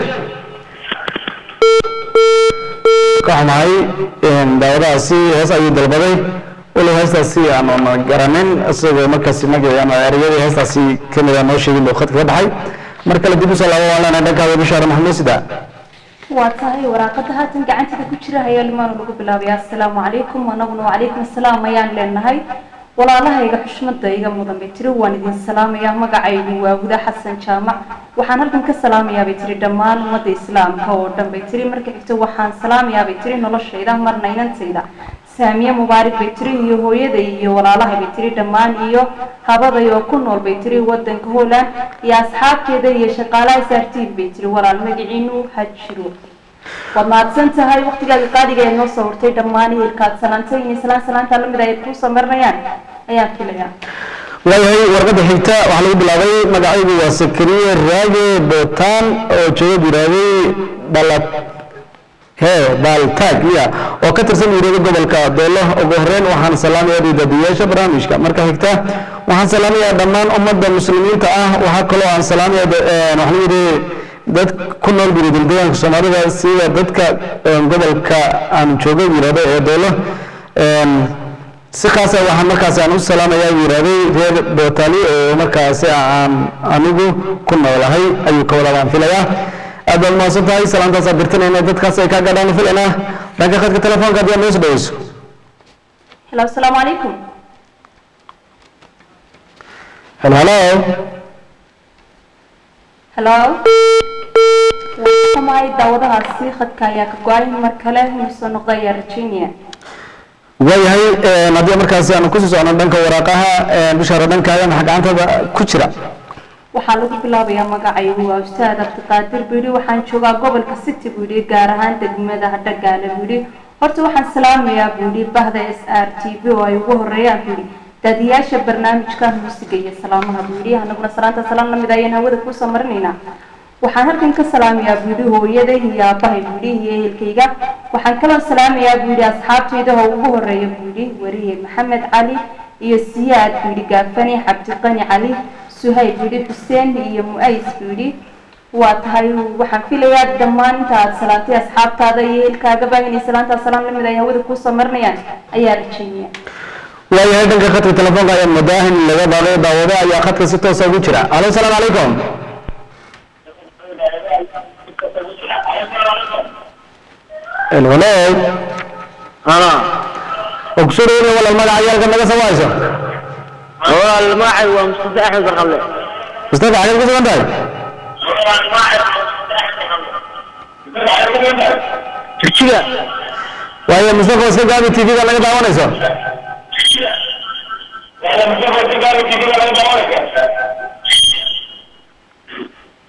A: ka xumahay daawadahaasi hees ayuu dalbaday walow heestaasi aanu garanin isagoo markaasi magaceena ereyadii heestaasi kamida noo sheegin buu khadka ka baxay mar kale dib usoo laabo waan leenahay dhankaada bishaara maxamuud sida
B: waa tahay waraaqada haatan gacantada ku jira ayaa limaanu lagu bilaabaya assalaamu calaykum anaguna wacalaykum assalaam ayaan leenahay walaalahayga xushmada iga mudan bay tiri waan idin salaamayaa magacaygu waa guda xasan jaamac waxaan halkan ka salaamayaa bay tiri dhammaan ummadda islaamka oo dhan bay tiri marka xigta waxaan salaamayaa bay tiri noloshayda marna inantayda saamiye mubaarak bay tiri iyo hooyaday iyo walaalahay bay tiri dhammaan iyo habaday oo ku nool bay tiri wadanka holland iyo asxaabteeda iyo shaqaalaha saartiin bay tiri walaal magaciinu ha jiro waad mahadsan tahay waktigaaga qaadiga ee noo soo hortay dhammaan ehelkaad salaantay inay salaan salaanta lamid ay kuu samarinayaan ayaan filayaa
A: waayahay warqadda xigta waxaa lagu bilaabay magacaygu waa sakariye raage bootaan oo jooga yiraahday dhalat he baaltaag ya oo ka tirsan yirahda gobolka doolo ugu horeyn waxaan salaamayaa dhiidadiyaasha barnaamijka marka xigta waxaan salaamayaa dhammaan ummadda muslimiinta ah waxaa kaloo aan salaamaya waxaan yidhi dad ku nool guridildeegaanka soomaalida sida dadka gobolka aan jooga yirahdo ee doolo si khaasa waxaan markaas aan u salaamayaa yirahday reer bootali oo markaasi aan anigu ku noolahay ayuu ka walaabaan filayaa aad baad mahadsan tahay salaantaasaa dirtinayna dadkaas ay kaa gadhaan filaynaa dhanka khadka telefoonka haddii aad noo soo dhaweyso
B: hello asalaamu calaykum
A: helo helo
B: hello samaay daawadahaasi khadka ayaa ka go-ay mar kale inuu soo noqda ayaa rajeynaya
A: waayahay haddii markaasi aanu kusii socno dhanka waraaqaha bishaara dhankaaga maxaa gacantada ku jira
B: waxaa lagu bilaabayaa magacaygu waa ustaad abdiqaadir buu yidhi waxaan joogaa gobolka city buu yidhi gaar ahaan degmada dhagaale buu yidhi horta waxaan salaamayaa buu yidhi bahda s r t v oo ay ugu horeeyaan buu yidhi daadiyaasha barnaamijka muusiga iyo salaamaha buu yidhi anaguna salaanta salaan lamid ayaan hawada kusoo marinaynaa waxaan halkan ka salaamayaa buu yidhi hooyaday iyo aabahay buu yidhi iyo ehelkayga waxaan kaloo salaamayaa buu yidhi asxaabtayda oo ugu horeeya buu yidhi wariye maxamed cali iyo siyaad buu yidhi gaafani cabdiqani cali suhayb buu yidhi xuseen iyo mu-ays buu yidhi waa tahay waxaan filayaa dhammaan inta aad salaantay asxaabtaada iyo ehelkaagaba inay salaantaa salaan lamid ay hawada kusoo marinayaan ayaa rajeynaya
A: waayahay dhanka khadka telefoonka ayaan moodaa in laga baaqay daawado ayaa khadka si toosa ugu jira alo asalaamu calaykum hello
E: ها
A: oo kusoo dhaweynaya walaal magaca yaalka naga soo wahayso
E: هو الماعي ومصطفى احمد القبلي
A: mustafa xagee ku sugan tahay
E: تركيا
A: waayo mustafa iska gaabi tv-ga naga daawanayso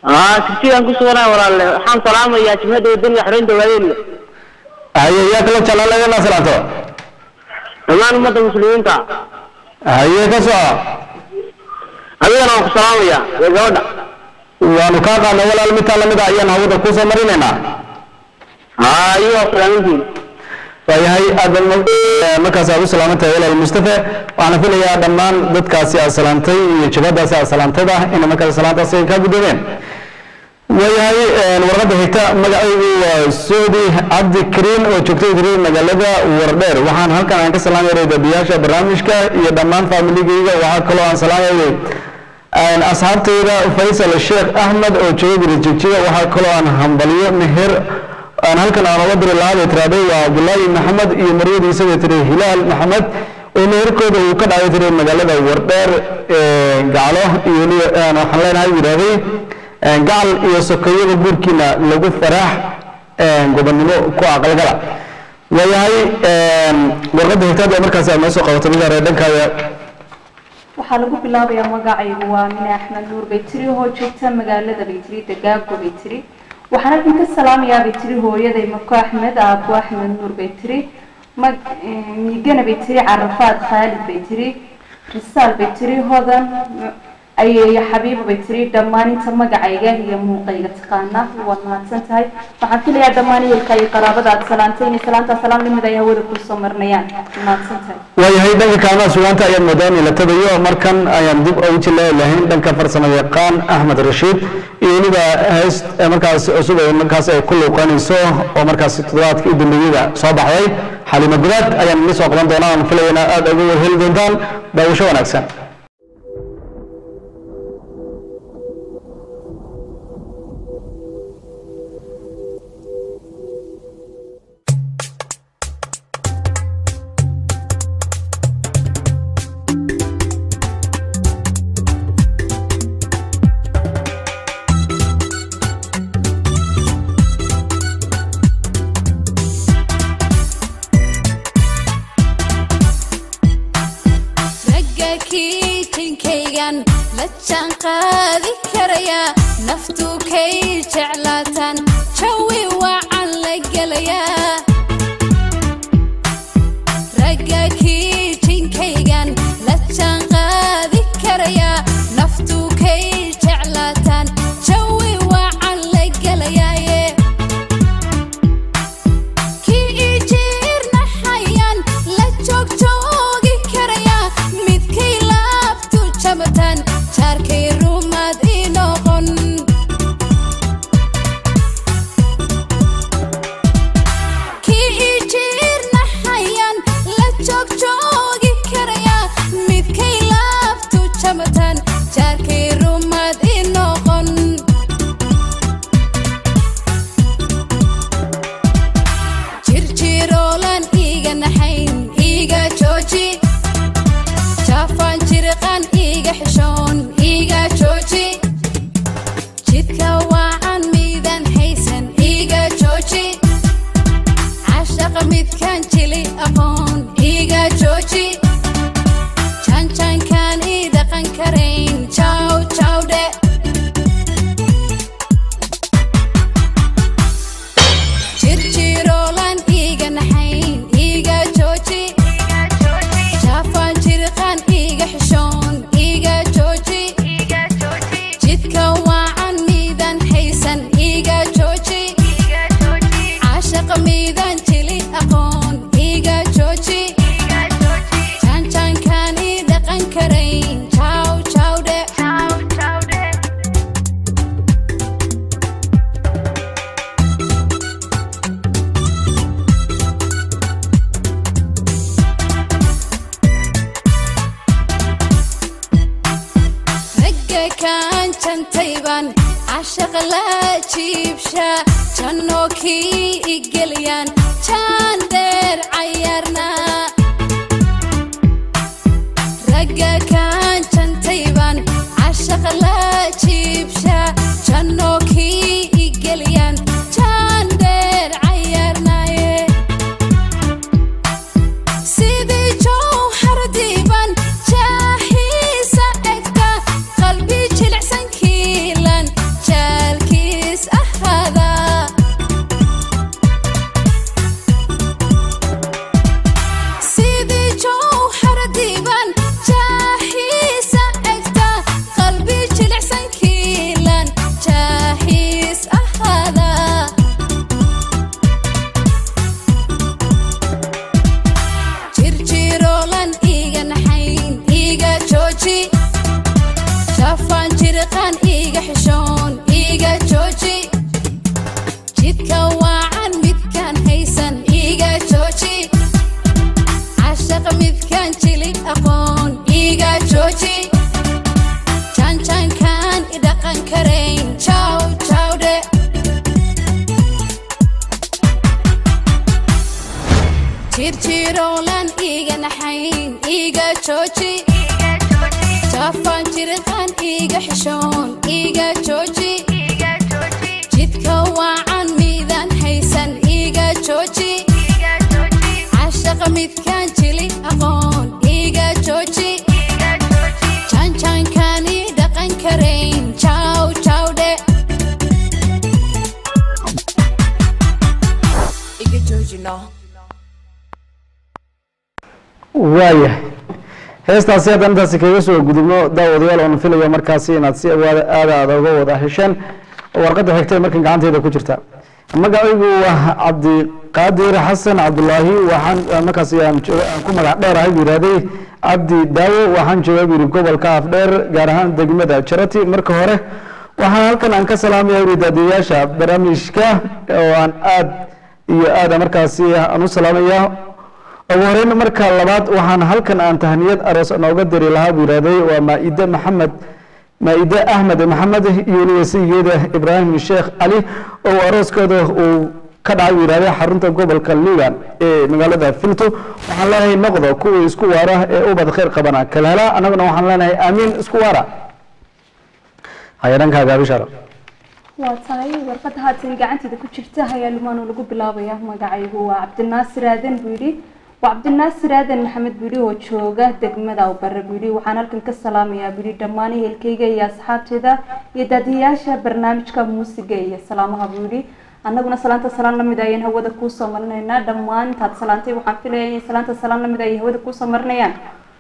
F: aa kirsigaan ku suganaa walaalle waxaan salaamayaa jimhada wadaniga xoreynta waayeelga
A: haye yaa kala jeclaan inaa salaanto
F: dhammaan ummadda muslimiinta
A: haye ka soco
F: adigana waan ku salaamayaa ee gabadha
A: waanu kaa qaadnay walaal midtaa lamid a ayaan hawada kusoo marinaynaa
F: aa iyo salaamintiin
A: waayahay aad baad ma- eh, markaas aad u salaamantahay walaal mustafa waxaana filayaa dhammaan dadkaasi aad salaantay iyo jabhadaasi aad salaantayba inay markaas salaantaasi ay kaa guddoomeen waayahay warqadda xigta magacaygu waa soodi cabdi kariim oo joogtay tiri magaalada wardheer waxaan halkan aan ka salaamaynay dabiyaasha barnaamijka iyo dhammaan faamiligayga waxaa kaloo aan salaamaynay asxaabtayda faysal sheekh ahmed oo jooga guri jigjiga waxaa kaloo aan hambaliyo meher aan halkan aan uga diri lahaa bay tiraahday waa cabdullaahi maxamed iyo maryadiisa bay tiri hilaal maxamed oo meherkooda uu ka dhacay tiri magaalada wardheer ee gaclo iyo weliba aan waxaan leenahay buu yidhahday gacal iyo sokeeyada guurkiina lagu faraax gobonnimo ku aqalgala waayahay warqadda xigtaad ee markaasi aad noo soo qabato mid hore dhankaaga
B: waxaa lagu bilaabayaa magacaygu waa mine axmed nuur baytiri oo joogta magaalada baytiri dagaago baytiri waxaan halkan ka salaamayaa baytiri hooyaday mako axmed aabo axmed nuur baytiri mag miigana baytiri carafaad khaalid baytiri risaal baytiri hodan ayeeyo xabiibo baytiri dhammaan inta magacayga iyo muuqayga taqaana waad mahadsan tahay waxaan filayaa dhammaan ehelka iyo qaraabada aad salaantay inay salaantaa salaam lamid ay hawada kusoo marnayaan mahadsan tahay
A: waayahay dhanka kaalmaha sugaanta ayaad moodaan in la tabayo markan ayaan dib ugu jilaayi lahayn dhanka farsamo yaqaan axmed rashiid iyo weliba hees ee markaas cusub ee markaas ay ku luuqanayso oo markaas toddobaadka u dambeeyada soo baxday xalimo gudaad ayaan idin soo qaban doonaa aan filaya inaad aada uga heli doontaan daawasho wanaagsan
G: ragga kiitinkaygan la jaan qaadi karaya naftu kay jeclaataan jawi wacan la gelayaa ragga kiitinkaygan la jaan qaadi karaya naftu kay jeclaataan jawi wacan la gelayaaye kii ii jiirnaxayaan la joogjoogi karaya midkay laabtu jabatan jaarkay rumaad ii noqon kii ii jiirnaxayaan la joogjoogi karaya midkay laabtu jabatan jaarkay rumaad ii noqon jirjiroolan iiga naxayn iiga jooji jaafaan jirqan iiga xishoon iiga jooji jidka waacan miidan haysan iiga jooji cashaqa midkan jili aqoon iiga jooji janjankan ii dhaqan karayn jaw jawdhe jirjiroolan iiga naxayn iiga jooji jaafaan jirqan iiga xishoon iiga jooji jidka waacan miidan haysan iiga jooji cashaqa miidan jili aqoon iiga jooji janjankan ii dhaqan karayn jaw jawdhe ragga kaan jantayban cashaq la jiibsha jannoo kii igeliyaan jaan dheer cayaarna ragga kaan jantayban cashaq la jiibsha jannoo kii igeliyaan jaan dheer cayaarnaye sidii jowhar diiban jaahiisa egta qalbi jilicsan kiilan jaa jiriqan iiga xishoon iiga jooji jidka waacan midkaan haysan iiga jooji cashaq midkaan jili aqoon iiga jooji janjankaan idhaqan karayn jaw jawdhe jirjiroolan iiga naxayn iiga jooji jafaan jiriqan iiga xishoon iiga jooji jidka waacan miidaan haysan iiga jooji cashaqa midkaan jili aqoon iiga jooji janjankaani dhaqan karayn jaw jawdhe iga joojino
A: waayahay heestaasi haddaan intaasi kaga soo gudubno daawadayaal oon filayo markaasi inaad si awaada aada aada uga wada hesheen warqadda xigta ee markan gacanteeda ku jirta magacaygu waa cabdiqaadir xasan cabdulaahi waxaan markaasi aan jooga- aan ku magac dheerahay buu yihahday cabdi daawo waxaan jooga buu yihi gobolka afdheer gaar ahaan degmada jarati marka hore waxaan halkan aan ka salaamaya buu yihi daadiyayaasha barnaamijka oo aan aad iyo aada markaasi aan u salaamaya ugu horeyn marka labaad waxaan halkan aan tahniyad aroos nooga diri lahaa buu yihahday waa maa-ide maxamed maa-ide axmed maxamed iyo weliba saygeeda ibraahim sheekh cali oo arooskooda uu ka dhacay buu yihahday xarunta gobolka liban ee magaalada filto waxaan leenahay noqdo kuwii isku waara ee ubad khayr qabana kala hela annaguna waxaan leenahay aamiin isku waara haya dhankaaga bishara
B: waa tahay warqadda haatan gacanteeda ku jirta ayaa lumaanoo lagu bilaabaya magacaygu waa cabdinaasir aadan buu yidhi waa cabdinaasir aadan maxamed buu yidhi oo jooga degmada awbare buu yidhi waxaan halkan ka salaamayaa buu yidhi dhammaan ehelkayga iyo asxaabteeda iyo daadiyayaasha barnaamijka muusiga iyo salaamaha buu yidhi annaguna salaanta salaan lamid ayaan hawada kuusoo marinaynaa dhammaan intaad salaantay waxaan filaya in salaanta salaan lamid ay hawada kuusoo marinayaan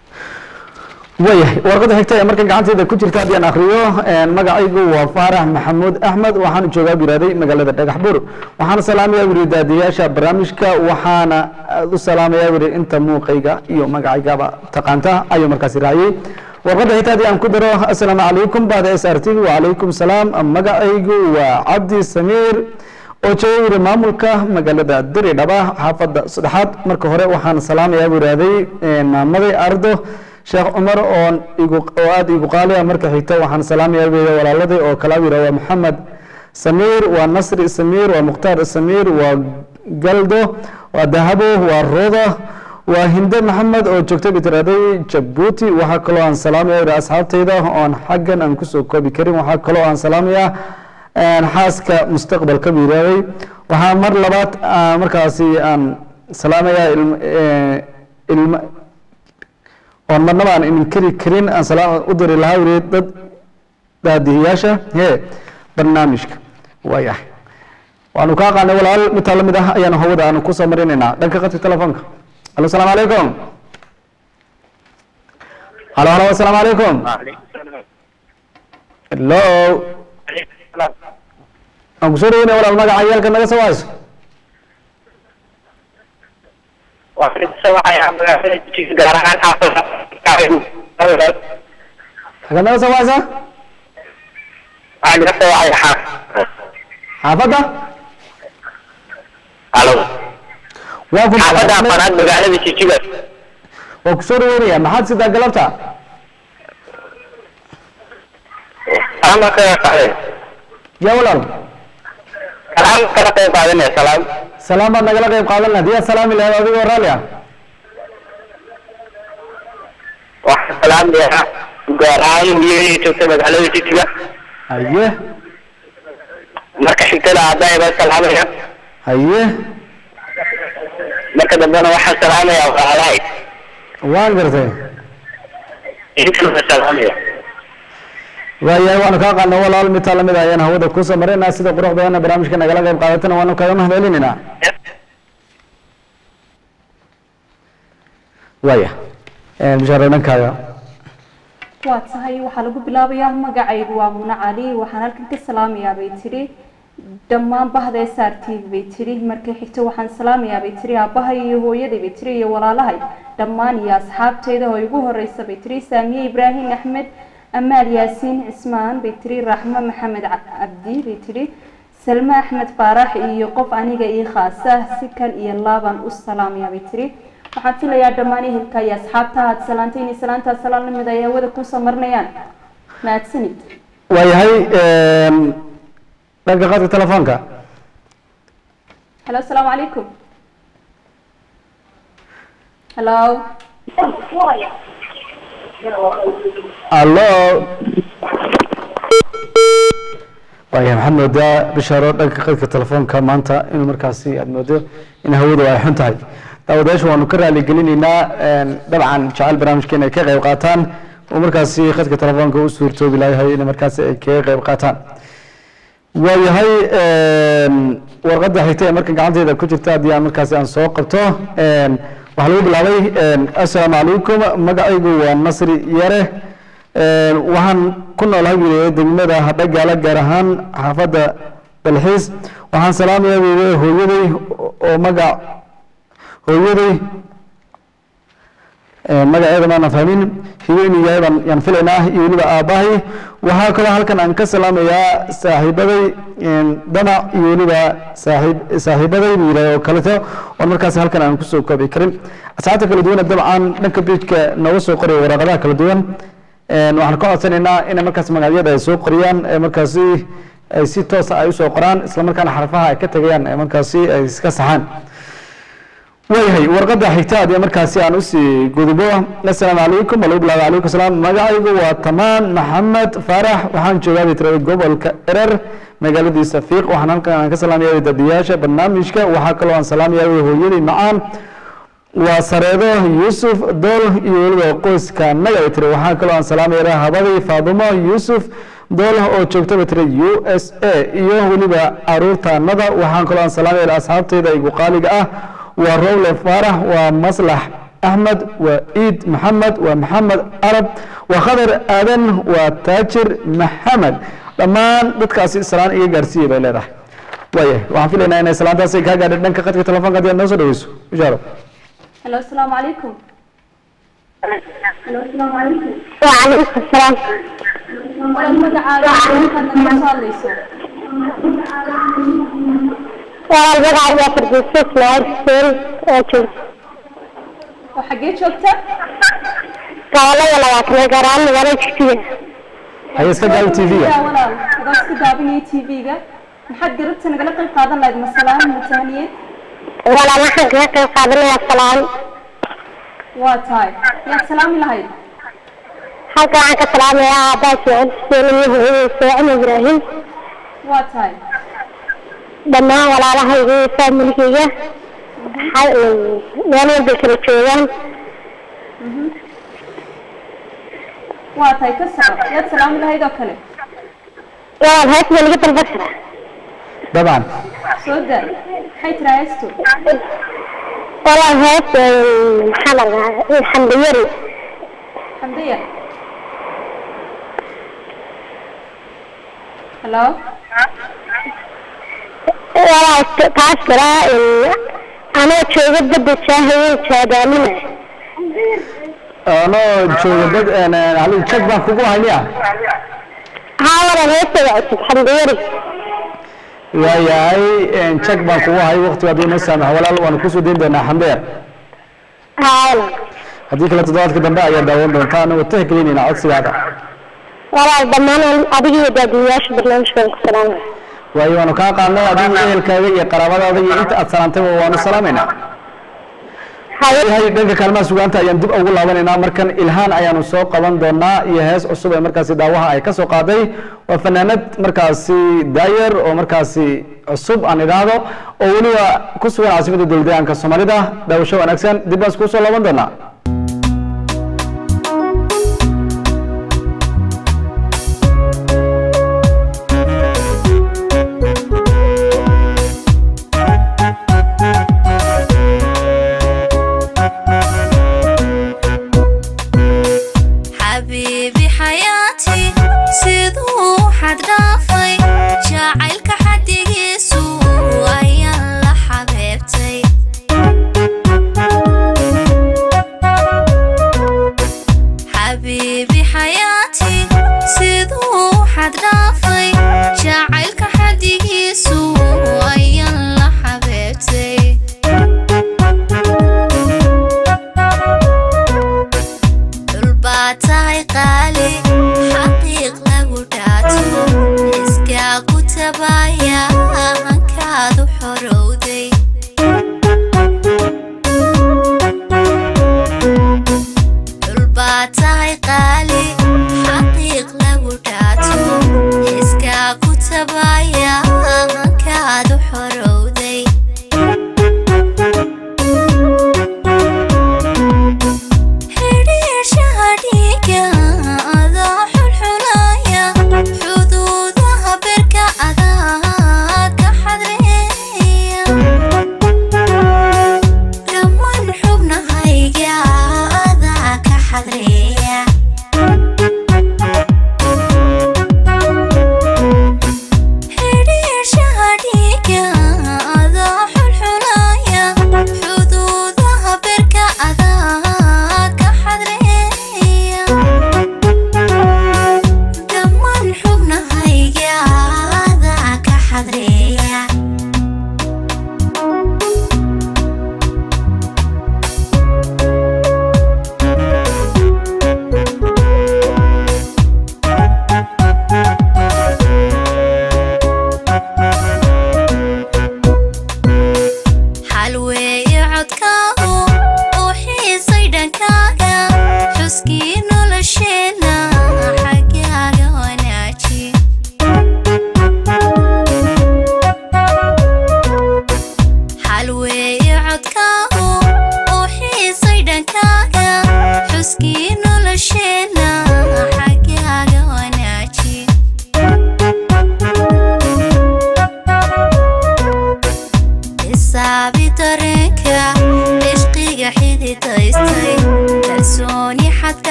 A: waayahay warqadda xigta ee markan gacanteeda ku jirta haddii aan akriyo magacaygu waa faarax maxamuud axmed waxaanu joogaa biraaday magaalada dhagax bur waxaana salaamayaa wuri daadiyaasha barnaamijka waxaana aad u salaamayaa wuri inta muuqayga iyo magacaygaba taqaanta ayuu markaasi raaciyey warqadda xigta haddii aan ku daro assalaamu calaykum bahda s r t wacalaykum salaam magacaygu waa cabdi samiir oo jooga wuri maamulka magaalada diridhaba xaafadda saddexaad marka hore waxaan salaamayaa buu yihahday maamaday ardo sheekh cumar oon igu oo aada igu qaali ah marka xigta waxaan salaamayaa buu yidhi walaaladay oo kala yidha waa maxamed samiir waa nasri samiir waa mukhtaar samiir waa galdo waa dahabo waa roda waa hinde maxamed oo joogta bitiraday jabuuti waxaa kaloo aan salaamaya yidhi asxaabtayda oon xaggan aan kusoo koobi karin waxaa kaloo aan salaamayaa xaaska mustaqbalka buu yidhahday waxaa mar labaad ah, markaasi aan salaamayaa ilm- eh, ilma oon marnaba aan inkiri karin aan salaam u diri lahaa wuri dad daadihiyaasha hee barnaamijka waayahay waanu kaa qaanay walaal midtaa lamid ah ayaanu hawada aanu kusoo marinaynaa dhanka qadka telefoonka alo asalaamu calaykum halo halo asalaamu calaykum hello aan kusoo dhaweynaya walaal magaca yaalka naga soo hayso xagad naga soo haysa xaafadda waa ku waa kusoo dhaweynaya maxaad sidaa galabta ya walaal salaam baad nagala qayb qaadan lahayd yaa salaami lahayd adigoo raalli ah haye
E: marka xigtada aabbahay baa salaamaya
A: haye
E: marka dambena waxaan salaamaya walaalahay
A: waan gartay
E: intan baa salaamaya
A: waayahay waanu kaa qaadnay walaal midtaa lamid ah ayaan hawada kusoo maraynaa sida qurux badanna barnaamijka nagala qayb qaadatana waanu kaga mahadcelinaynaa waaya bishaaro dhankaaga
B: waa tahay waxaa lagu bilaabayaa magacaygu waa muna cali waxaan halkan ka salaamayaa bay tidhi dhammaan bahda s r t v bay tidhi markay xigto waxaan salaamayaa bay tidhi aabbahay iyo hooyaday bay tidhi iyo walaalahay dhammaan iyo asxaabteyda oo igu horeysa bay tidhi saamiye ibraahim axmed amaal yaasiin cismaan bay tiri raxmo maxamed Ca- cabdi bay tiri salme axmed faarax iyo qof aniga ii khaasa si kan iyo laaban u salaamaya bay tiri waxaan filayaa dhammaan ehelka iyo asxaabta aad salaantay inay salaantaa salaan la mid ay hawada kusoo marinayaan mahadsanid
A: waayahay dhanka qaadka telefoonka
B: halo asalaamu calaykum halo
A: allo waayahay maxaad moodaa bishaaro dhanka qadka telefoonka maanta in markaasi aad moodo in hawadu ay xun tahay daawadayaasha waanu ka raali gelinaynaa dabcan jecel barnaamijkeena ay ka qayb qaataan oo markaasi khadka telefoonka u suurtoobi layahay in markaasi ay kaga qayb qaataan waayahay warqadda xigta ee marka gacanteyda ku jirta haddii aan markaasi aan soo qabto waxaa lagu bilaabay assalaamu calaykum magacaygu waa nasri yare waxaan ku noolahay wiilaya degmada hadhagaala gaar ahaan xaafadda dalxiis waxaan salaamayaa wiilaya hooyaday oo magac hooyaday magaceeda maana fahmin hiweynu yahay baan yaan filaynaa iyo weliba aabbahay waxaa kaloo halkan aan ka salaamayaa saaxiibaday damac iyo weliba saaxiib saaxiibaday buu yidhaha oo kaleto oon markaasi halkan aan kusoo koobi karin asxaabta kala duwan dabcan dhanka bejka nooga soo qoraya waraaqadaha kala duwan waxaan ka codsanaynaa inay markaas magacyada ay soo qoriyaan ee markaasi ay si toosa ay usoo qoraan isla markaana xarfaha ay ka tagayaan ee markaasi ay iska saxaan waayahay warqadda xigta haddii markaasi aan usii gudubo assalaamu calaykum alagu bilaaba calaykum salaam magacaygu waa tamaan maxamed faarax waxaan joogaa bay tirada gobolka erer magaaladiisa fiiq waxaan halkan aan ka salaamaya dadiyaasha barnaamijka waxaa kaloo aan salaamaya hooyadii macaan waa sareedo yuusuf dool iyo weliba qoyska naga bay tiri waxaa kaloo aan salaamaya habadii faadumo yuusuf dool oo joogta bay tiri u s a iyo weliba caruurtaanada waxaan kaloo aan salaamaya asxaabteyda igu qaaliga ah waa rowle faarax waa maslax axmed waa ciid maxamed waa maxamed arab waa khadar aadan waa taajir maxamed dhammaan dadkaasi salaan iga gaarsiiya bay leedahay waayahay waxaan filaynaa inay salaantaasi kaa gaadhay dhanka khadka telefoonka haddii aad noo soo dhaweyso bishaaro
B: halo asalaamu calaykum halo asalaamu calaykum
F: وعليكم السلام
B: walaal magacaaga halkaad nagala soo hadlayso
F: walaal magacayga waa fardiiso ismaaciil xuseen oo joog
B: oo xaggee joogta
F: gobolada labaatanaad gaar ahaan magaalada jigjiga
A: haya iska daawi t v-ga
B: Ya, walaal adoo iska daabinaya t v-ga maxaad garabta nagala qayb qaadan lahayd masalaan mutahaniyad
F: walaal waxaan kaga qayb qaadanayaa salaan
B: waa tahay yaad salaami lahayd
F: halka waxaan ka salaamayaa aabbaha ismaaciil xuseen iyo hooyadii saacin ibraahim
B: waa tahay
F: dhammaan walaalahayga iyo faamiligayga ha- meel walbay kala joogaan
B: waa tahay ka soco yaad salaami lahayd oo kale
F: walaal hees baa laga dalban karaa
A: dabcan
B: soo daa maxay tiraa heestu
F: walaal hees maxaa la dhahaa xamdiyari
B: xamdiya halo
F: walaal taas karaa anoo jooga badda jaahayeen jaadaaminaya
A: anoo jooga dad halin jag baan kugu hayniya
F: haa walaal heestada cusub xamdiyari
A: waayahay jag baan kugu hay waqtiga haddii noo saamax walaal waanu kusoo dayn doonaa xamdeer
F: haa walaal
A: haddii kale toddobaadka dambe ayaa daawan doontaa anagoo tixgelinayna codsigaada
F: walaal dhammaan adiga iyo daadiyayaasha barnaamijkan ku salaamaya
A: waayo waanu kaa qaadnay adiga ehelkaaga iyo qaraabadaada iyo inta aad salaantayba waanu salaamaynaa
F: haye
A: yahay dhanka kaalmaha sugaanta ayaan dib ugu laabanaynaa markan ilhaan ayaanu soo qaban doonaa iyo hees cusub ee markaasi daawaha ay ka soo qaaday waa fanaanad markaasi daayer oo markaasi cusub aan idhaahdo oo weliba ku sugan caasimada dowladayaanka soomaalida daawasho wanaagsan dib baan iskugu soo laaban doonaa
G: xabiibi xayaati siduu xad dhaafay jacaylka xadigiisu ayaan la xabeebtay xabiibi xayaati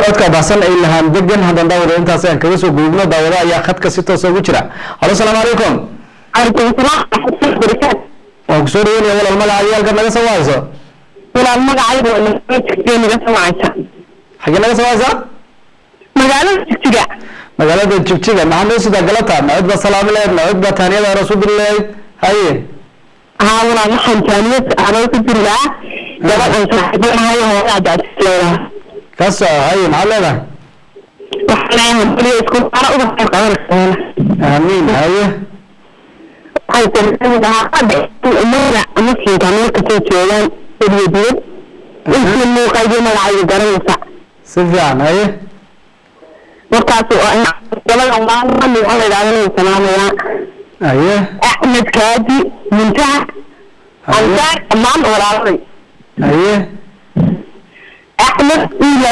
A: codka baxsan ay lahaan degan haddaan daawada intaas aan kaga soo gudubno daawada ayaa khadka si toosa ugu jira halo salaamu calaykum
F: calaykum salaam waxmatullahi barakaatu
A: waan kusoo dhaweynaya walaal magaca ciyaalka naga soo wahayso
F: walaal magacayda waa jigjiga naga samacaysa
A: xagee naga soo wahaysaa
F: magaalada jigjiga
A: magaalada jigjiga maxaa noo sidaa galata macid baa salaami lahayd macid baa taaniyada hore soo diri lahayd haye
F: haa walaal waxaan jaamiyad anoo ku jiri lahaa gabadhan saaxiibanahay hooyaa jaajisleedaha
A: ka soco haye maxaad leedahay
F: waxaan leeyahay baliya isku mara uga qayb qabanaysa
A: aamiin haye
F: waxay tarjami lahaa hadda umada muslimka meel kasoo joogaan eriyo dibad intii muuqaydi magacayda garanaysa
A: si fiican haye
F: markaas gabadan maalmami waxaa la yidhahda inay salaamayaa
A: haye
F: axmed kaadi muntaha
A: haye
F: ansaar dhammaan walaaladay
A: haye
F: axmed ila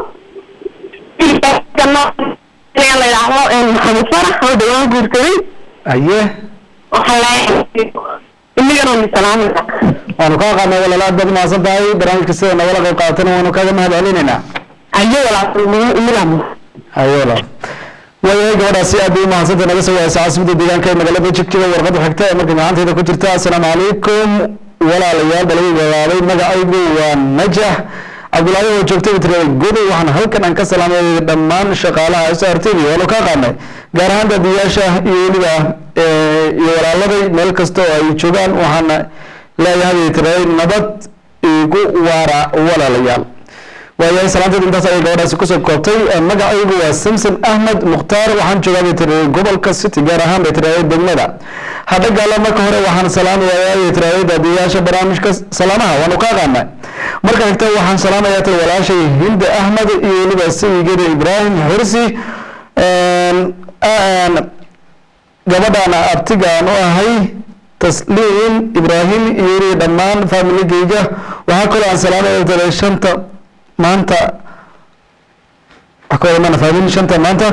F: la yidhaahdo maxamed farax oo dhawaan guursaday
A: haye
F: waxaan leeyahay inagana ni salaamaya
A: waanu kaa qaadnay walaal aad baad umahadsan tahay barnaamijka sida nagala qayb qaadatana waanu kaaga mahad celinaynaa
F: ayo walaalnimo inaga
A: haye walaal waayahay gabadhaasi aad bay umahadsantay naga soo wahaysa caasimada deegaanka ee magaalada jigjiga warqada xigta ee marka gacantayda ku jirta assalaamu calaykum walaalayaal balaga gabaaday magacaygu waa najax cabdulaahi oo joogtay tirada godow waxaan halkan aan ka salaamay dhammaan shaqaalaha s r t v waanu kaa qaadnay gaar ahaan daadiyaasha iyo weliba eh, iyo walaaladay meel kasta oo ay joogaan waxaana leeyahay tiraday nabad igu waara walaalayaal waayahay salaanteed intaas ayay gabadhaasi kusoo koobtay Eh, magacaygu waa samson ahmed mukhtaar waxaan joogaa bay tiraday gobolka city gaar ahaan bay tiraday degmada hadhagaala marka hore waxaan salaamayaa bay tiraday daadiyaasha barnaamijka salaamaha waanu kaa qaadnay marka xigta waxaan salaamayaa tay walaashay hinde ahmed iyo weliba sayigeda ibraahim xirsi Een, een, gabadhaan abtigaan u ahay tasliim ibraahim iyo weliba dhammaan familigeyga waxaa kaloo aan salaamaya tiraday shanta maanta wax ka wadamana fahmin shanta maanta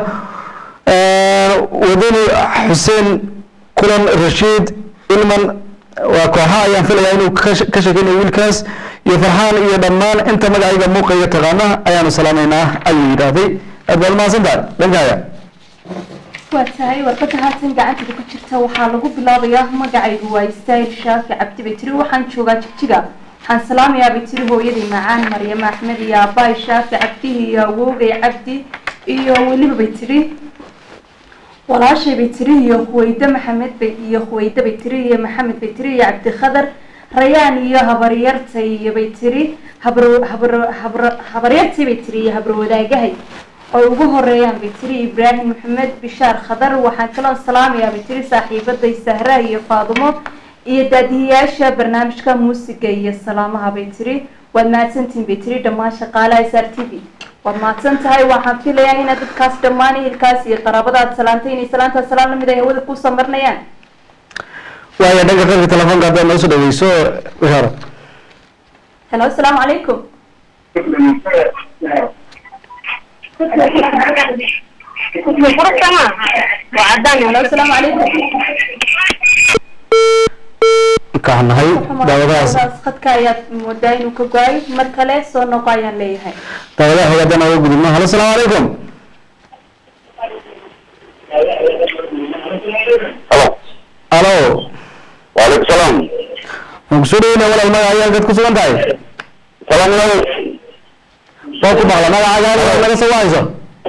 A: wadani xuseen kulan rashiid ilman waa kooxa ayaan filayaa inuu ka sh- ka shakeynayo wiilkaas iyo farxaan iyo dhammaan inta magacayga muuqaya taqaana ayaanu salaamaynaa ayuu yidhaahday aad baad mahadsan tahay dhankaaga
B: waa tahay warqada haatan gacantada ku jirta waxaa lagu bilaabayaa magacaygu waa istaayil shaafi cabdi bay tiri waxaan joogaa jigjiga waxaan salaamayaa bay tiri hooyaday macaan maryamo axmed iyo aabbaay shaafi cabdihi iyo awowgay cabdi iyo weliba bay tiri walaashay bay tiri iyo huweyde maxamed bay iyo huweyde bay tiri iyo maxamed bay tiri iyo cabdikhadar rayaan iyo habaryartay iyo bay tiri habro habro habro habaryartay bay tiri iyo habro wadaagahay oo ugu horeeyaan bay tiri ibraahim maxamed bishaar khadar waxaan kaloo salaamayaa bay tiri saaxiibaday sahra iyo faadumo iyo daadihiyaasha barnaamijka muusiga iyo salaamaha bay tiri waad mahadsantihin bay tiri dhammaan shaqaalaha s r t v waad mahadsan tahay waxaan filayaa inaad dadkaas dhammaan ehelkaas iyo qaraabadaad salaantay inay salaantaas salaan lamid ay hawada kusoo marnayaan
A: waaya dhanka qadka telefoonka haddaad noo soo dhaweyso bishaaro
B: helo asalaamu calaykum helo asalaamu calaykum
A: kaan nahay daawadahaas
B: daawadahaas khadka ayaad moodaa inuu ka go-ay mar kale soo noqo ayaan leeyahay
A: daawadaha hore haddaan uga gudubno halo asalaamu calaykum
E: halo
A: alo
E: waalaikum salaam
A: waan kusoo dhaweynaya walaal magaca halkaad ku sugan tahay
E: salaam aleykum
A: waa ku maqla magacaaga halkaad naga soo wahayso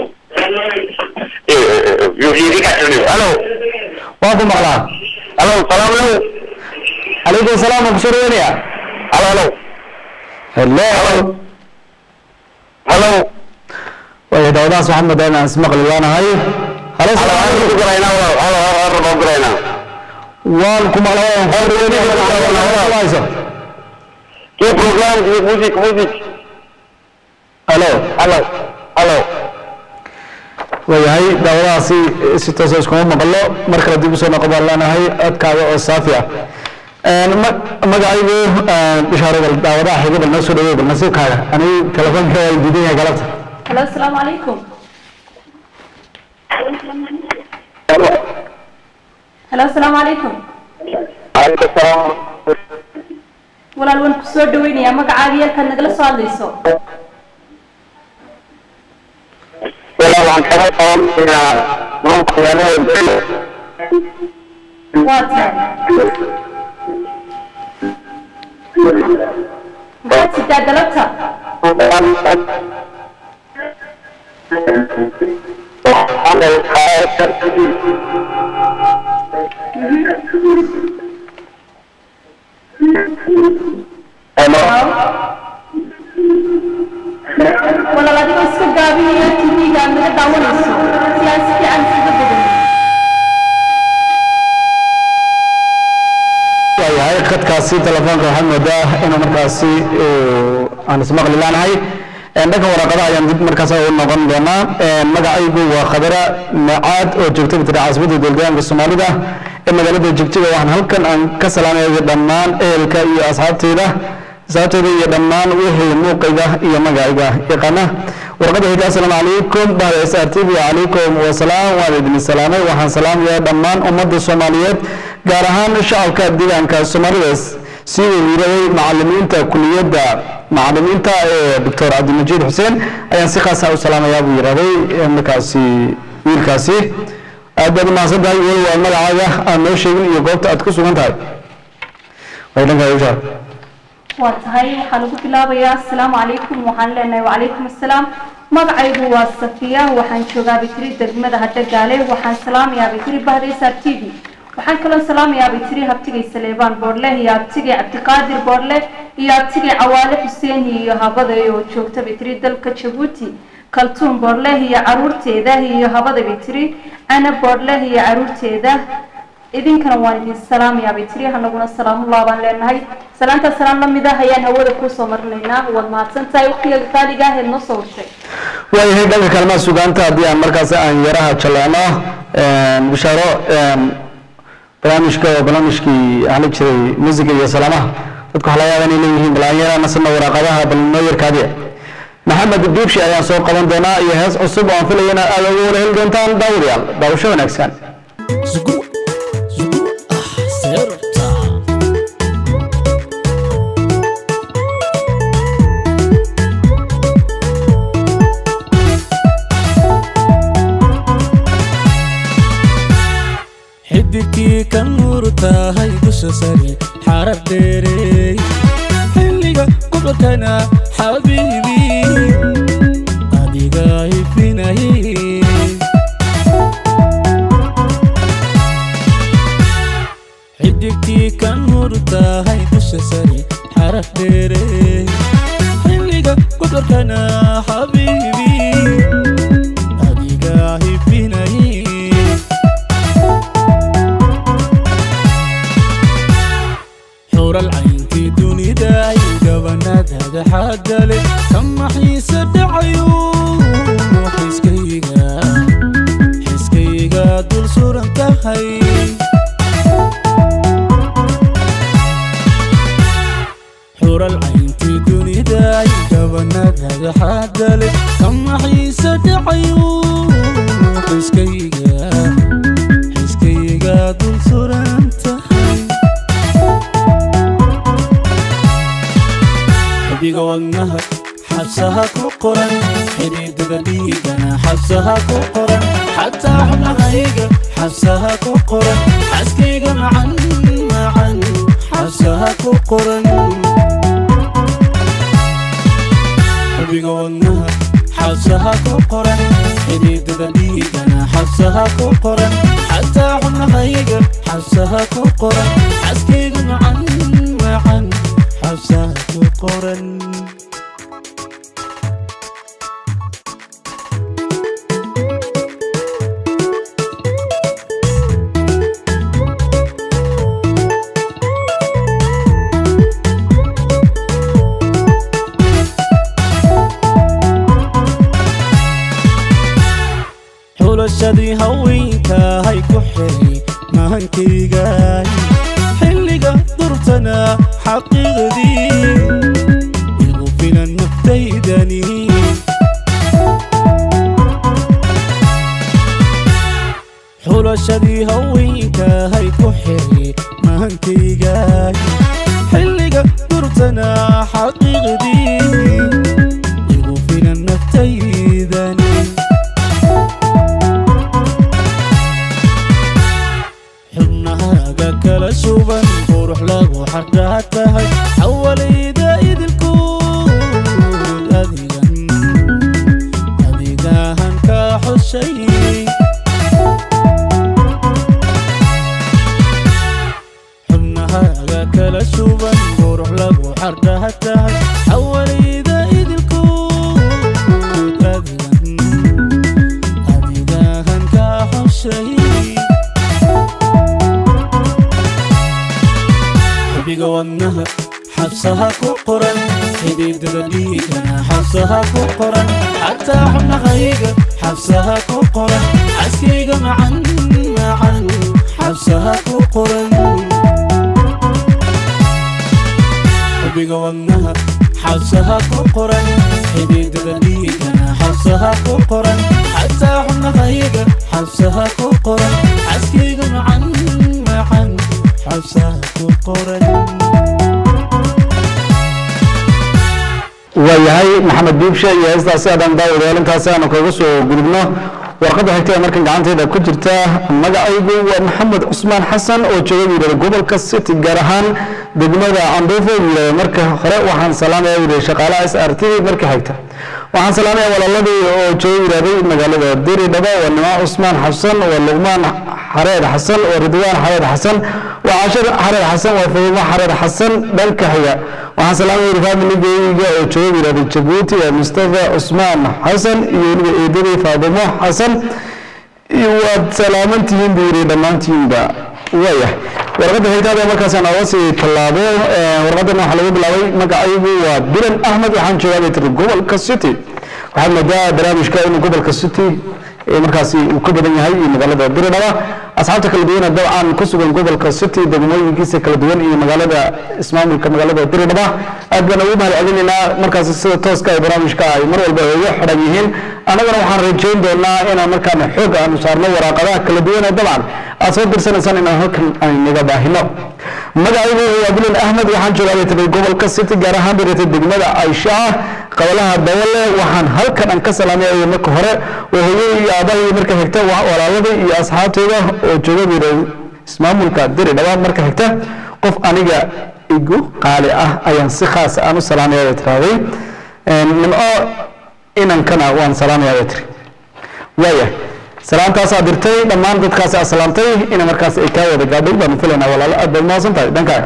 E: halo
A: waa ku maqlaa
E: halo salaam aleykum
A: calaykum salaam waan kusoo dhaweynaya
E: halo halo
A: hello
E: halo
A: waaya daawadahaas waxaan moodaa inaan ismaqli waanahay halo
E: halo
A: asalaamu
E: halo
A: calaykum
E: guraynaa halo halo halo guraynaa
A: waan ku maqla waan kusoo dhaweynaya magacaaga halkaad naga soo wahayso
E: kii program kii music music
A: halo
E: halo halo
A: waayahay daawadahaasi si toosa iskuma maqlo mar kale dib usoo noqo baan leenahay codkaaga oo saafi ah ma- magacaygu bishaaro bal daawadaha xiga bal noo soo dhaweey bal nasiibkaaga anigu telefoonka waa diidan yahay galabta
B: helo asalaamu calaykum helo asalaamu calaykum
E: aleykum salaam
B: walaal waan kusoo dhaweynayaa magacaaga iyo halkaad nagala soo hadlayso
E: waxay qabanaysaa maanta magaalada
B: waa tahay maxaad sidaa galabta walaal adigoo iska gaabinaya tv-ga aad naga daawanayso si aan si fiican isuga bedelin
A: waayahay khadkaasi telefoonka waxaad moodaa inuu markaasi uu aan ismaqli laanahay dhanka waraaqadaha ayaan dib markaas u noqon doonaa magacaygu waa khadara macaad oo joogta bitira caasimada dowladaanka soomaalida ee magaalada jigjiga waxaan halkan aan ka salaamaya dhammaan ehelka iyo asxaabteyda asxaabteyda iyo dhammaan wixii muuqayga iyo magacayga yaqaana warqada xiga asalaamu calaykum bahda s r t v calaykum wasalaam waan idin salaamay waxaan salaamayaa dhammaan ummadda soomaaliyeed gaar ahaan shacabka deegaanka soomaalida sii weyraday macalimiinta kuliyadda macalimiinta ee doctor cabdimajiid xuseen ayaan si khaasa u salaamayaa buu yidhahday markaasi wiilkaasi aad baad umahadsan tahay weli waa magacaaga aan noo sheegin iyo goobta aad ku sugan tahay way dhankaa ushaar
B: waa tahay waxaa lagu bilaabayaa asalaamu calaykum waxaan leenahay wacalaykum assalaam magacaygu waa safiya waxaan joogaa bitiri degmada hadhagaale waxaan salaamayaa bitiri bahda s r t v waxaan kaloo salaamayaa bitiri habtigay saleebaan boorleh iyo habtigay cabdiqaadir boorleh iyo habtigay cawaale xuseen iyo habaday oo joogta bitiri dalka jabuuti kaltuun boorleh iyo caruurteeda iyo habada bitiri cana boorleh iyo caruurteeda idinkana waan idin salaamayaa bitiri hanaguna salaamullah baan leenahay salaanta salaan lamid ah ayaan hawada kuusoo marinaynaa waad mahadsan tahay waqtiga qaaliga ah eed noo soo washay
A: waayahay dhanka kaalmaha sugaanta haddii aan markaasi aan yaraha jaleecno bishaaro barnaamijka oo barnaamijkii waxaa la jiray musiga iyo salaamaha dadku waxaa laga yaaba inay leeyihiin bal aan yarana nasana waraaqadaha bal noo yarkaadiya maxamed duubshi ayaan soo qaban doonaa iyo hees cusub oo aan filaya inaad aad ugu wada heli doontaan daawadayaal daawasho wanaagsan
H: xidigkii ka nuur tahay dusha sari xarar dheereey xilliga gobolkana xabiibi adiga ifinayay xidigkii ka nuur tahay dusha sari xarar dheereey xilliga gobolkana xabiibi adiga ifinayay xural caynkii dunida iyo gabanadaada xaadale kama xiise dhacayo xiskayga xiskayga dul suran tahay xural caynkii dunida iyo gabanadaada xaadale kama xiise dhacayo xiskayga xiskayga dul suran tahay xiddiga wadnaha xabsaha ku qoran xidhiidada dhiigana xabsaha ku qoran xataa xubnahayga xabsaha ku qoran xaskayga macan macan xabsaha ku qoran xiddiga wadnaha xabsaha ku qoran xidhiidada dhiigana xabsaha ku qoran xataa xubnahayga xabsaha ku qoran xaskayga macan macan xabsaha ku qoran xulashadii haweenkahay ku xiray mahankaygaay xilliga durtana xaqiiqdii igu filan naftaydani xulashadii haweenkahay ku xiray mahankaygaay xilliga durtana xaqiiqdii igu filan naftaydani xardhaa tahay xawalayda idilkuud adigan adigahan ka xushay xubnahaaga kala suban qurux lagu xardhaa tahay xawalayda idilkuud adigan adigahan ka xushay xubbiga wadnaha xabsaha ku qoran xididada dhiigana xabsaha ku qoran xataa xubnahayga xabsaha ku qoran xaskayga macan macan xabsaha ku qoran xubbiga wadnaha xabsaha ku qoran xididada dhiigana xabsaha ku qoran xataa xubnahayga xabsaha ku qoran xaskayga macan macan xabsaha ku qoran
A: waayahay maxamed biibshe iyo heestaasi aadaan daawadayaal intaasi aanu kaga soo gudubno warqadda xigta ee markan gacanteeda ku jirta magacaygu waa maxamed cusmaan xasan oo jooga buu yidhahda gobolka city gaar ahaan degmada candhuufo buu yidhahda marka hore waxaan salaamaya buu yidhahda shaqaalaha s r t marka xigta waxaan salaamaya walaaladii oo jooga yidhahday magaalada diridhaba waa nimaa cusmaan xasan waa luqmaan xareed xasan waa ridwaan xareed xasan waa cashir xareed xasan waa fahimo xareed xasan dhanka xiga waxaan salaamaya yidhi familigeyga oo jooga yidhahda jabuuti waa mustafa cusmaan xasan iyo weliba eedadii faadimo xasan iyo waad salaaman tihiin buu yidhi dhammaantiinba waaya warqadda xigtaada markaas aan oga sii tallaabo warqaddan waxaa lagu bilaabay magacaygu waa bilan axmed waxaan joogaa bay tiri gobolka city waxaad moodaa barnaamijka inuu gobolka city markaasi uu ka badan yahay iyo magaalada diridhaba asxaabta kala duwana dabcan ku sugan gobolka city degmooyinkiisa kala duwan iyo magaalada ismaamulka magaalada diridhaba aad baan ugu mahad celinaynaa markaasi sida tooska ee barnaamijka ay mar walba ugu xidhan yihiin annagana waxaan rajayn doonaa inaan markaan xoog aanu saarno waraaqadaha kala duwan ee dabcan aad soo dirsanaysaan inaan halkan aan naga baahino magacaygu waa bilan ahmed waxaan joogaa bay tiri gobolka city gaar ahaan bay tiri degmada aisha ah qabalaha dawale waxaan halkan aan ka salaamaya marka hore waa hooyadii iyo aabahii marka xigta walaaladii iyo asxaabtooda oo jooga bay tiri ismaamulka diri dhaba marka xigta qof aniga igu qaali ah ayaan si khaas aan u salaamaya bay tirahday nimco inankana waan salaamaya bay tiri waaya salaamtaasaa dirtay dhammaan dadkaasi aad salaamtay ina markaas ay kaa wada gaadhay baanu filaynaa walaalo aad baad mahadsan tahay dhankaaga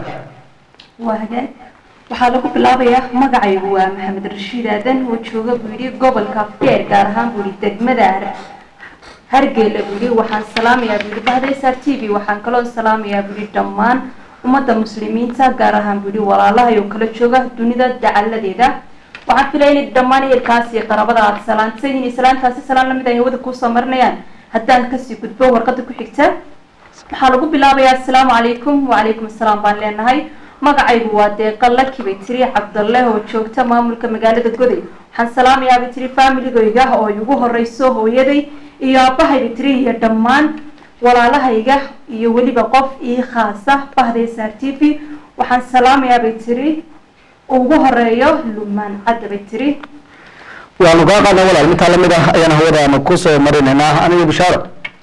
I: waa hagaag waxaa lagu bilaabayaa magacaygu waa maxamed rashiid aadan oo jooga buu yidhi gobolka afkeer gaar ahaan buu yidhi degmada Har- hargeyla buu yidhi waxaan salaamayaa buu yidhi bahda sr t v waxaan kaloo salaamayaa buu yidhi dhammaan ummadda muslimiinta gaar ahaan buu yidhi walaalahay oo kala jooga dunida dacaladeeda waxaan filaya inay dhammaan ehelkaas iyo qarabada aada salaantay inay salaantaasi salaan lamid ay hawada kuusoo marinayaan haddaan kasii gudbo warqada ku xigta waxaa lagu bilaabayaa asalaamu calaykum wacalaykum asalaam baan leenahay magacaygu waa deeqa laki bay tiri cabdalle oo joogta maamulka magaalada goday waxaan salaamayaa bay tiri faamiligayga oo igu horeyso hooyaday iyo aabbahay bay tiri iyo dhammaan walaalahayga iyo weliba qof ii khaasa bahda sr t v waxaan salaamayaa bay tiri ugu horeeyo lumaan cadda bay tiri
A: waanu kaa qaadnay walaal mintaa lamid ah ayaan hawadaanu kusoo marinaynaa aniga bishaaro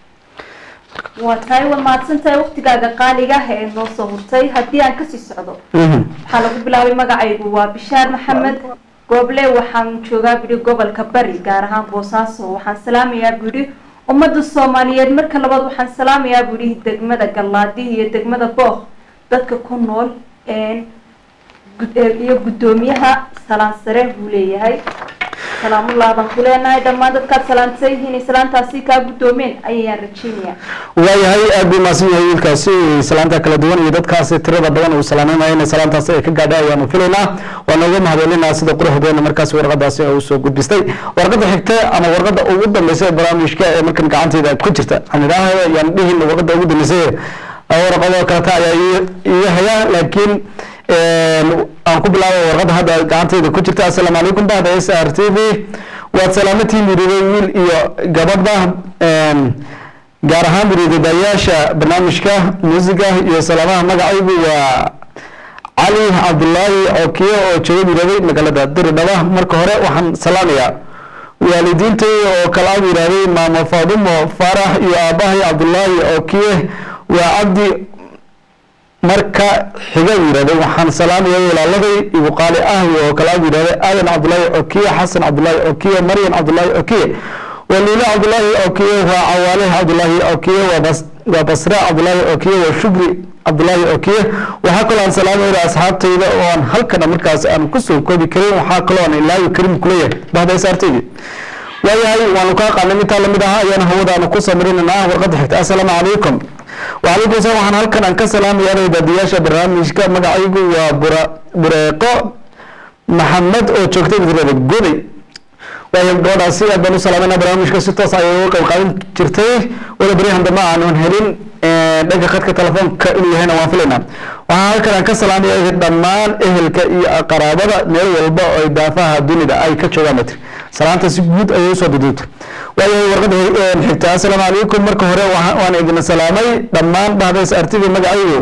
I: waa tahay waad mahadsantahay waqtigaaga qaaliga ah ee noo soo hurtay haddii aan kasii socdo waxaa lagu bilaabay magacaygu waa bishaar maxamed gooble waxaan joogaa bidhi gobolka bari gaar ahaan boosaaso waxaan salaamayaa bidhi ummadda soomaaliyeed marka labaad waxaan salaamayaa bidhi degmada gallaadi iyo degmada book dadka ku nool gud- iyo guddoomiyaha salaan sare buu leeyahay salaamullah baan ku leenahay dhammaan dadkaad salaantay inay salaantaasi kaa guddoomeen ayayaan rajeynayaa
A: waayahay aad buu mahadsan yahay wiilkaasi salaanta kala duwan iyo dadkaasi tirada badan uu salaameynaya inay salaantaasi ay ka gaadha ayaanu filaynaa waana uga mahadcelinaa sida quruxdeena markaasi warqadaasi ay usoo gudbistay warqada xigta ama warqada ugu dambeysa ee barnaamijka ee markan gacanteeda ku jirta aan idhaahayo yaan dhihin warqada ugu dambeysa warqado kaleta ayaa ii- iiga haya laakiin aan ku bilaabay warqada hadda gacanteyda ku jirta assalaamu calaykum bahda s r t v waad salaamatiin biriday wiil iyo gabadha gaar ahaan biriidadayaasha barnaamijka muusiga iyo salaamaha magacaygu waa cali cabdulaahi okiyo oo jooga biraday magaalada diridhaba marka hore waxaan salaamayaa waalidiintay oo kala ag yidhaahday maamo faadumo faarax iyo aabahay cabdulaahi okiye waa cabdi marka xiga yidhahday waxaan salaamaya walaaladay igu qaali ah oo kala yidhahday aadan cabdullaahi okiye xasan cabdullaahi okiye maryan cabdullaahi okiye waliile cabdullaahi okiye waa cawaale cabdullaahi okiye waa bas waa basre cabdullaahi okiye waa shukri cabdullaahi okiye waxaa kaloo aan salaamayna asxaabtayda oo aan halkana markaas aan kusoo koobi karin waxaa kaloo aan ilaahi karim kuleeyahay bahda saartaydi waayahay waanu kaa qaanay intaa lamid ah ayaana hawadaanu ku samarinanaa warqadda xigta assalaamu calaykum وعليكم السلام waxaan halkan aan ka salaamayaa daadiyaasha barnaamijka magacaygu waa bura bureeqo maxamed oo joogtay madrada goday waayo gabadhaasi aad baan u salaamayna barnaamijka si toos ayay uga qayb qaadan jirtay wala baryahan dambe aanan helin dhanka khadka telefoonka inuu yahayna waan filaynaa waxaan halkan aan ka salaamaya dhammaan ehelka iyo qaraabada meel walba oo daafaha dunida ay ka joogaan matri salaanta si guud ayay usoo duduubtay waayahay warqada xigta assalaamu calaykum marka hore waan idin salaamay dhammaan bahdays artida magacaygu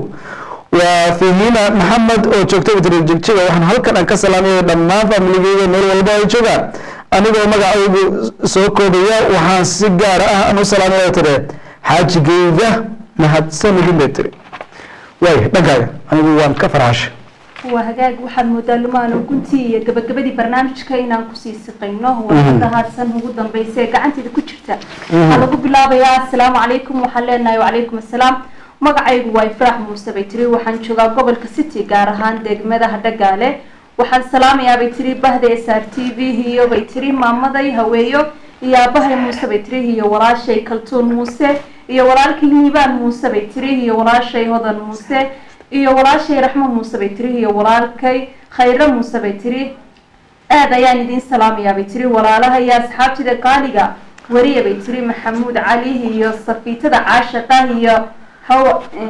A: waa fihina maxamed oo joogta matri jigjiga waxaan halkan aan ka salaamaya dhammaan familigeyga meel walba ay joogaan anigoo magacaygu soo koobaya waxaan si gaar ah aan u salaamaya tire xaajigeyga mahadsanidin bay tiri waaya dhankaaga anigu waan ka farxashay
I: waa hagaag waxaad moodaa lumaano guntii iyo gabagabadii barnaamijka inaan kusii siqayno warada haadsan ugu dambaysa ee gacanteeda ku jirta waxaa lagu bilaabayaa assalaamu calaykum waxaan leenahay wacalaykum assalaam magacaygu waa ifraax muuse bay tiri waxaan joogaa gobolka city gaar ahaan degmada hadhagaale waxaan salaamayaa bay tiri bahda s r t v iyo bay tiri maamaday haweeyo iyo aabahay muuse bay tiri iyo walaashay kaltuun muuse iyo walaalkay hiibaan muuse bay tiri iyo walaashay hodan muuse iyo walaashay raxmo muuse bay tiri iyo walaalkay khayre muuse bay tiri aada ayaan idiin salaamayaa bay tiri walaalaha iyo asxaabtida qaaliga weriya bay tiri maxamuud cali iyo safiitada caashaqa iyo haw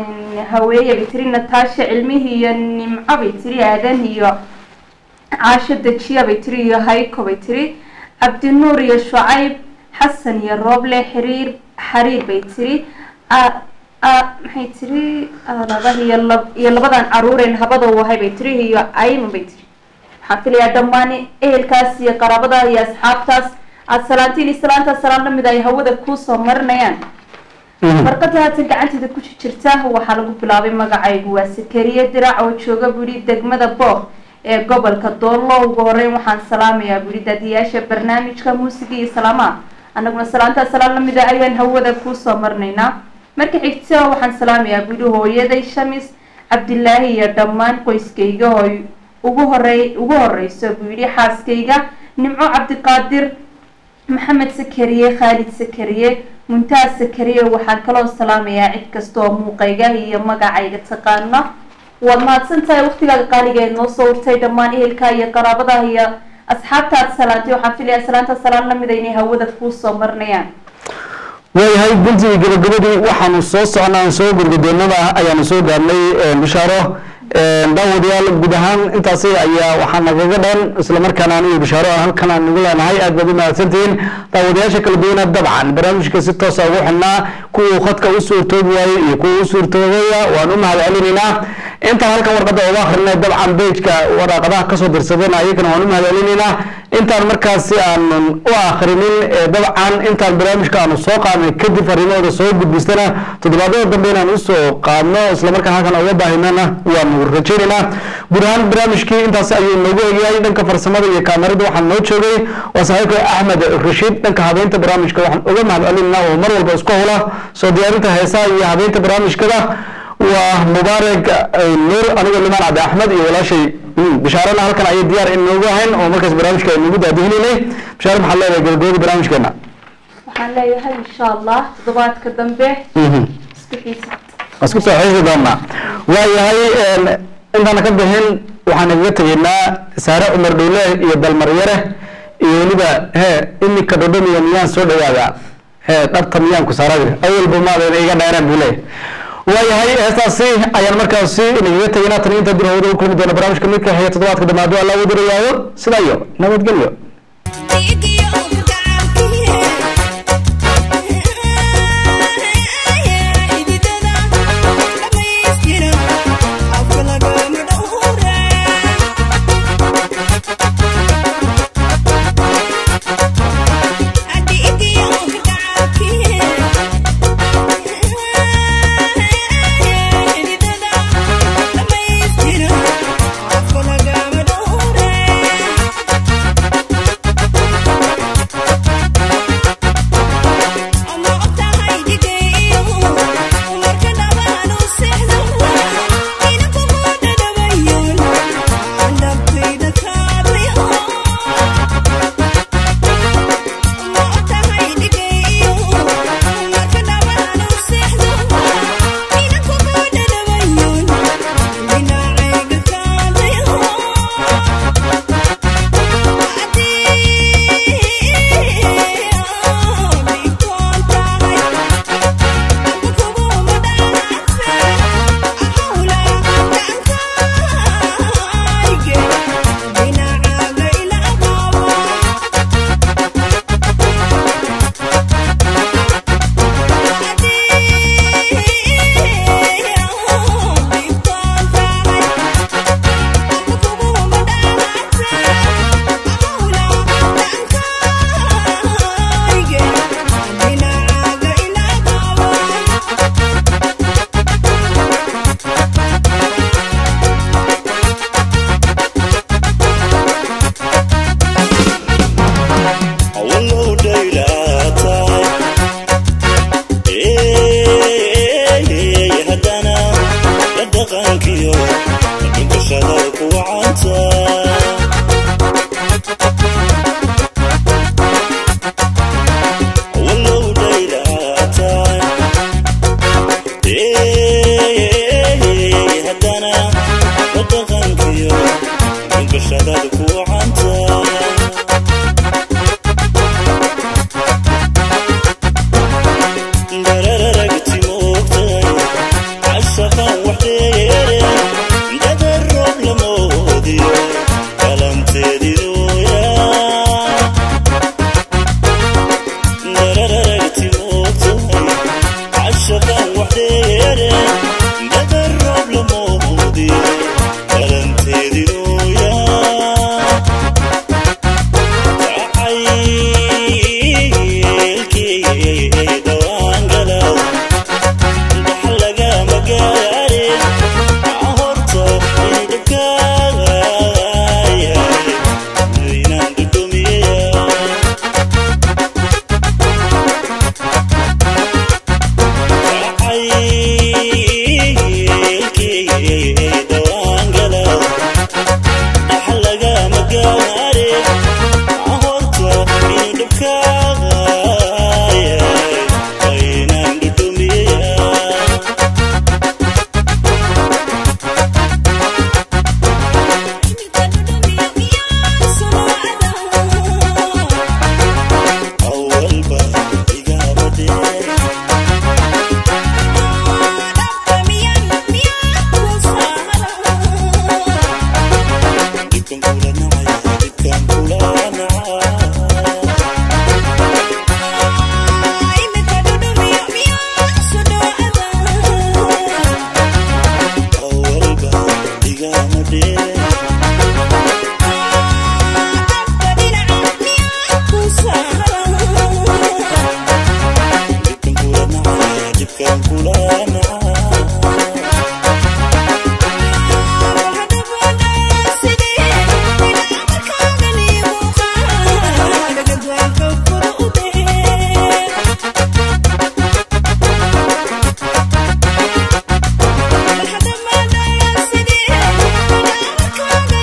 I: haweeye bay tiri nataasha cilmihi iyo nimco bay tiri aadan iyo caasho dejiya bay tiri iyo hayko bay tiri cabdinuur iyo shucayb xasan iyo rooble xiriir xariir bay tiri maxay tiri labaha iyo lab iyo labadan caruureen habada wahay bay tiri iyo ayman bay tiri waxaan filayaa dhammaan ehelkaas iyo qaraabada iyo asxaabtaas aada salaantiin iyo salaanta salaan lamid ay hawada kuusoo marinayaan warqada haatan gacanteeda ku jirta waxaa lagu bilaabay magacaygu waa sakariye dirac oo jooga buhi degmada booq ee gobolka doollo ugu horeyn waxaan salaamayaa buhi daadiyaasha barnaamijka muusiga iyo salaamaha annaguna salaantaa salaan lamida ayaan hawada kuusoo marinaynaa marka xigta waxaan salaamayaa buhi hooyaday shamis cabdilaahi iyo dhammaan qoyskayga oo ugu horey ugu horeyso buu yidhi xaaskayga nimco cabdiqaadir maxamed sakariye khaalid sakariye muntaas sakariye waxaan kaloo salaamayaa cid kasta oo muuqayga iyo magacayga taqaana waad mahadsan tahay waqtigaaga qaaliga ee noo soo urtay dhammaan ehelka iyo qaraabada iyo asxaabta aad salaantay waxaan filayaa salaanta salaan lamida inay hawada kuusoo marinayaan
A: waayahay guntii gabagabadii waxaanu soo socnaa aan soo gurgudoonada ayaanu soo gaarnay bishaaro daawadayaal guud ahaan intaasi ayaa waxaa nagaga dhan islamarkaana anigu bishaaro halkan aan nagu leenahay aad baad u mahadsantihiin daawadayaasha kala duwana dabcan barnaamijka si toosa ugu xidhnaa kuwuu khadka u suurtoobi waayey iyo kuwa u suurtoobaya waan u mahad celinaynaa intaan halkan warqada uga akrinay dabcan bejka waraaqadaha kasoo dirsadeen ayagana waan u mahad celinaynaa intaan markaasi aanan u akrinin dabcan intaan barnaamijka aanu soo qaadnay kadib arrimahooda soo gudbistana toddobaadyada dambe inaan usoo qaadno islamarkaan halkan uga baahinana waanu rajaynaynaa guud ahaan barnaamijkii intaasi ayuu noogu egyahay dhanka farsamada iyo kaamerada waxaan noo joogay waa saaxiibka axmed rashiid dhanka habeynta barnaamijka waxaan uga mahad celinaynaa oo mar walba isku howla soo diyaarinta heesaha iyo habeynta barnaamijkada waa mubaarak nuur anigoo limaan cabdi axmed iyo walaashay bishaarana halkan ayay diyaar inoogu ahayn oo markaas barnaamijka aynugu daadihineynay bishaare maxaad leedahay gabagabadii barnaamijkeena
I: waxaan leeyahay insha allah toddobaadka dambe isku xiisa
A: isku soo xiisi doonaa waayahay intaana ka bixin waxaan igaga tegaynaa saare cumar dhowle iyo dalmaryare iyo weliba he imika dhodhomiya miyaan soo dhawaada he dhabta miyaan ku saaradi awalba maadan iga dheereen buu leeyahay waayahay heestaasi ayaan markaasi inagaga tegaynaa tan inta dirhawada u kulmi doona barnaamijka midka xiga toddobaadka damaado alla ugu dirayaayo sidaa iyo nabadgelyo
J: Yeah.
H: gashadaad ku wacanta darararagti moogtay cashaqan wax dheere dadar roob lamoodiyo qalanteediduya darararagti moogtay cashaqan wax dheere dadar roob lamoodiyo qalanteediduya jacaylkii dhawaan galaw dhax lagama gaarin horta idhibkaaya inaan dhudhumiya jacaylkii dhawaan galaw dhax lagama gaarin horta idhibkaaya inaan dhudhumiya awalba igaabadee dhibkan kula nacaya dhibkan kula nacaya awalba igaamadee dhibkan kula nacaya dhibkan kula nacaya
J: Thank you.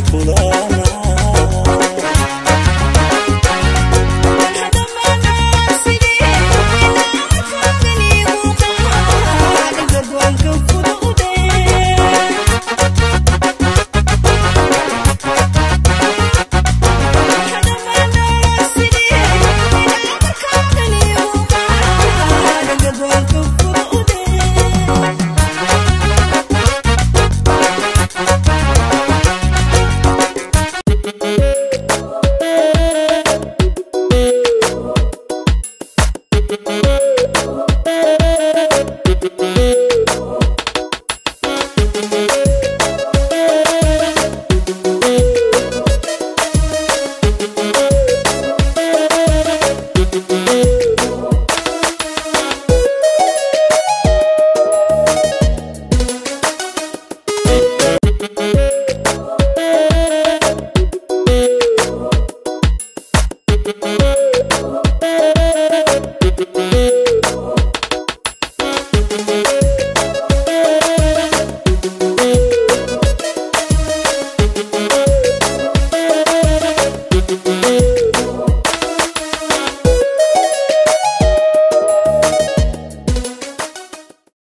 J: kula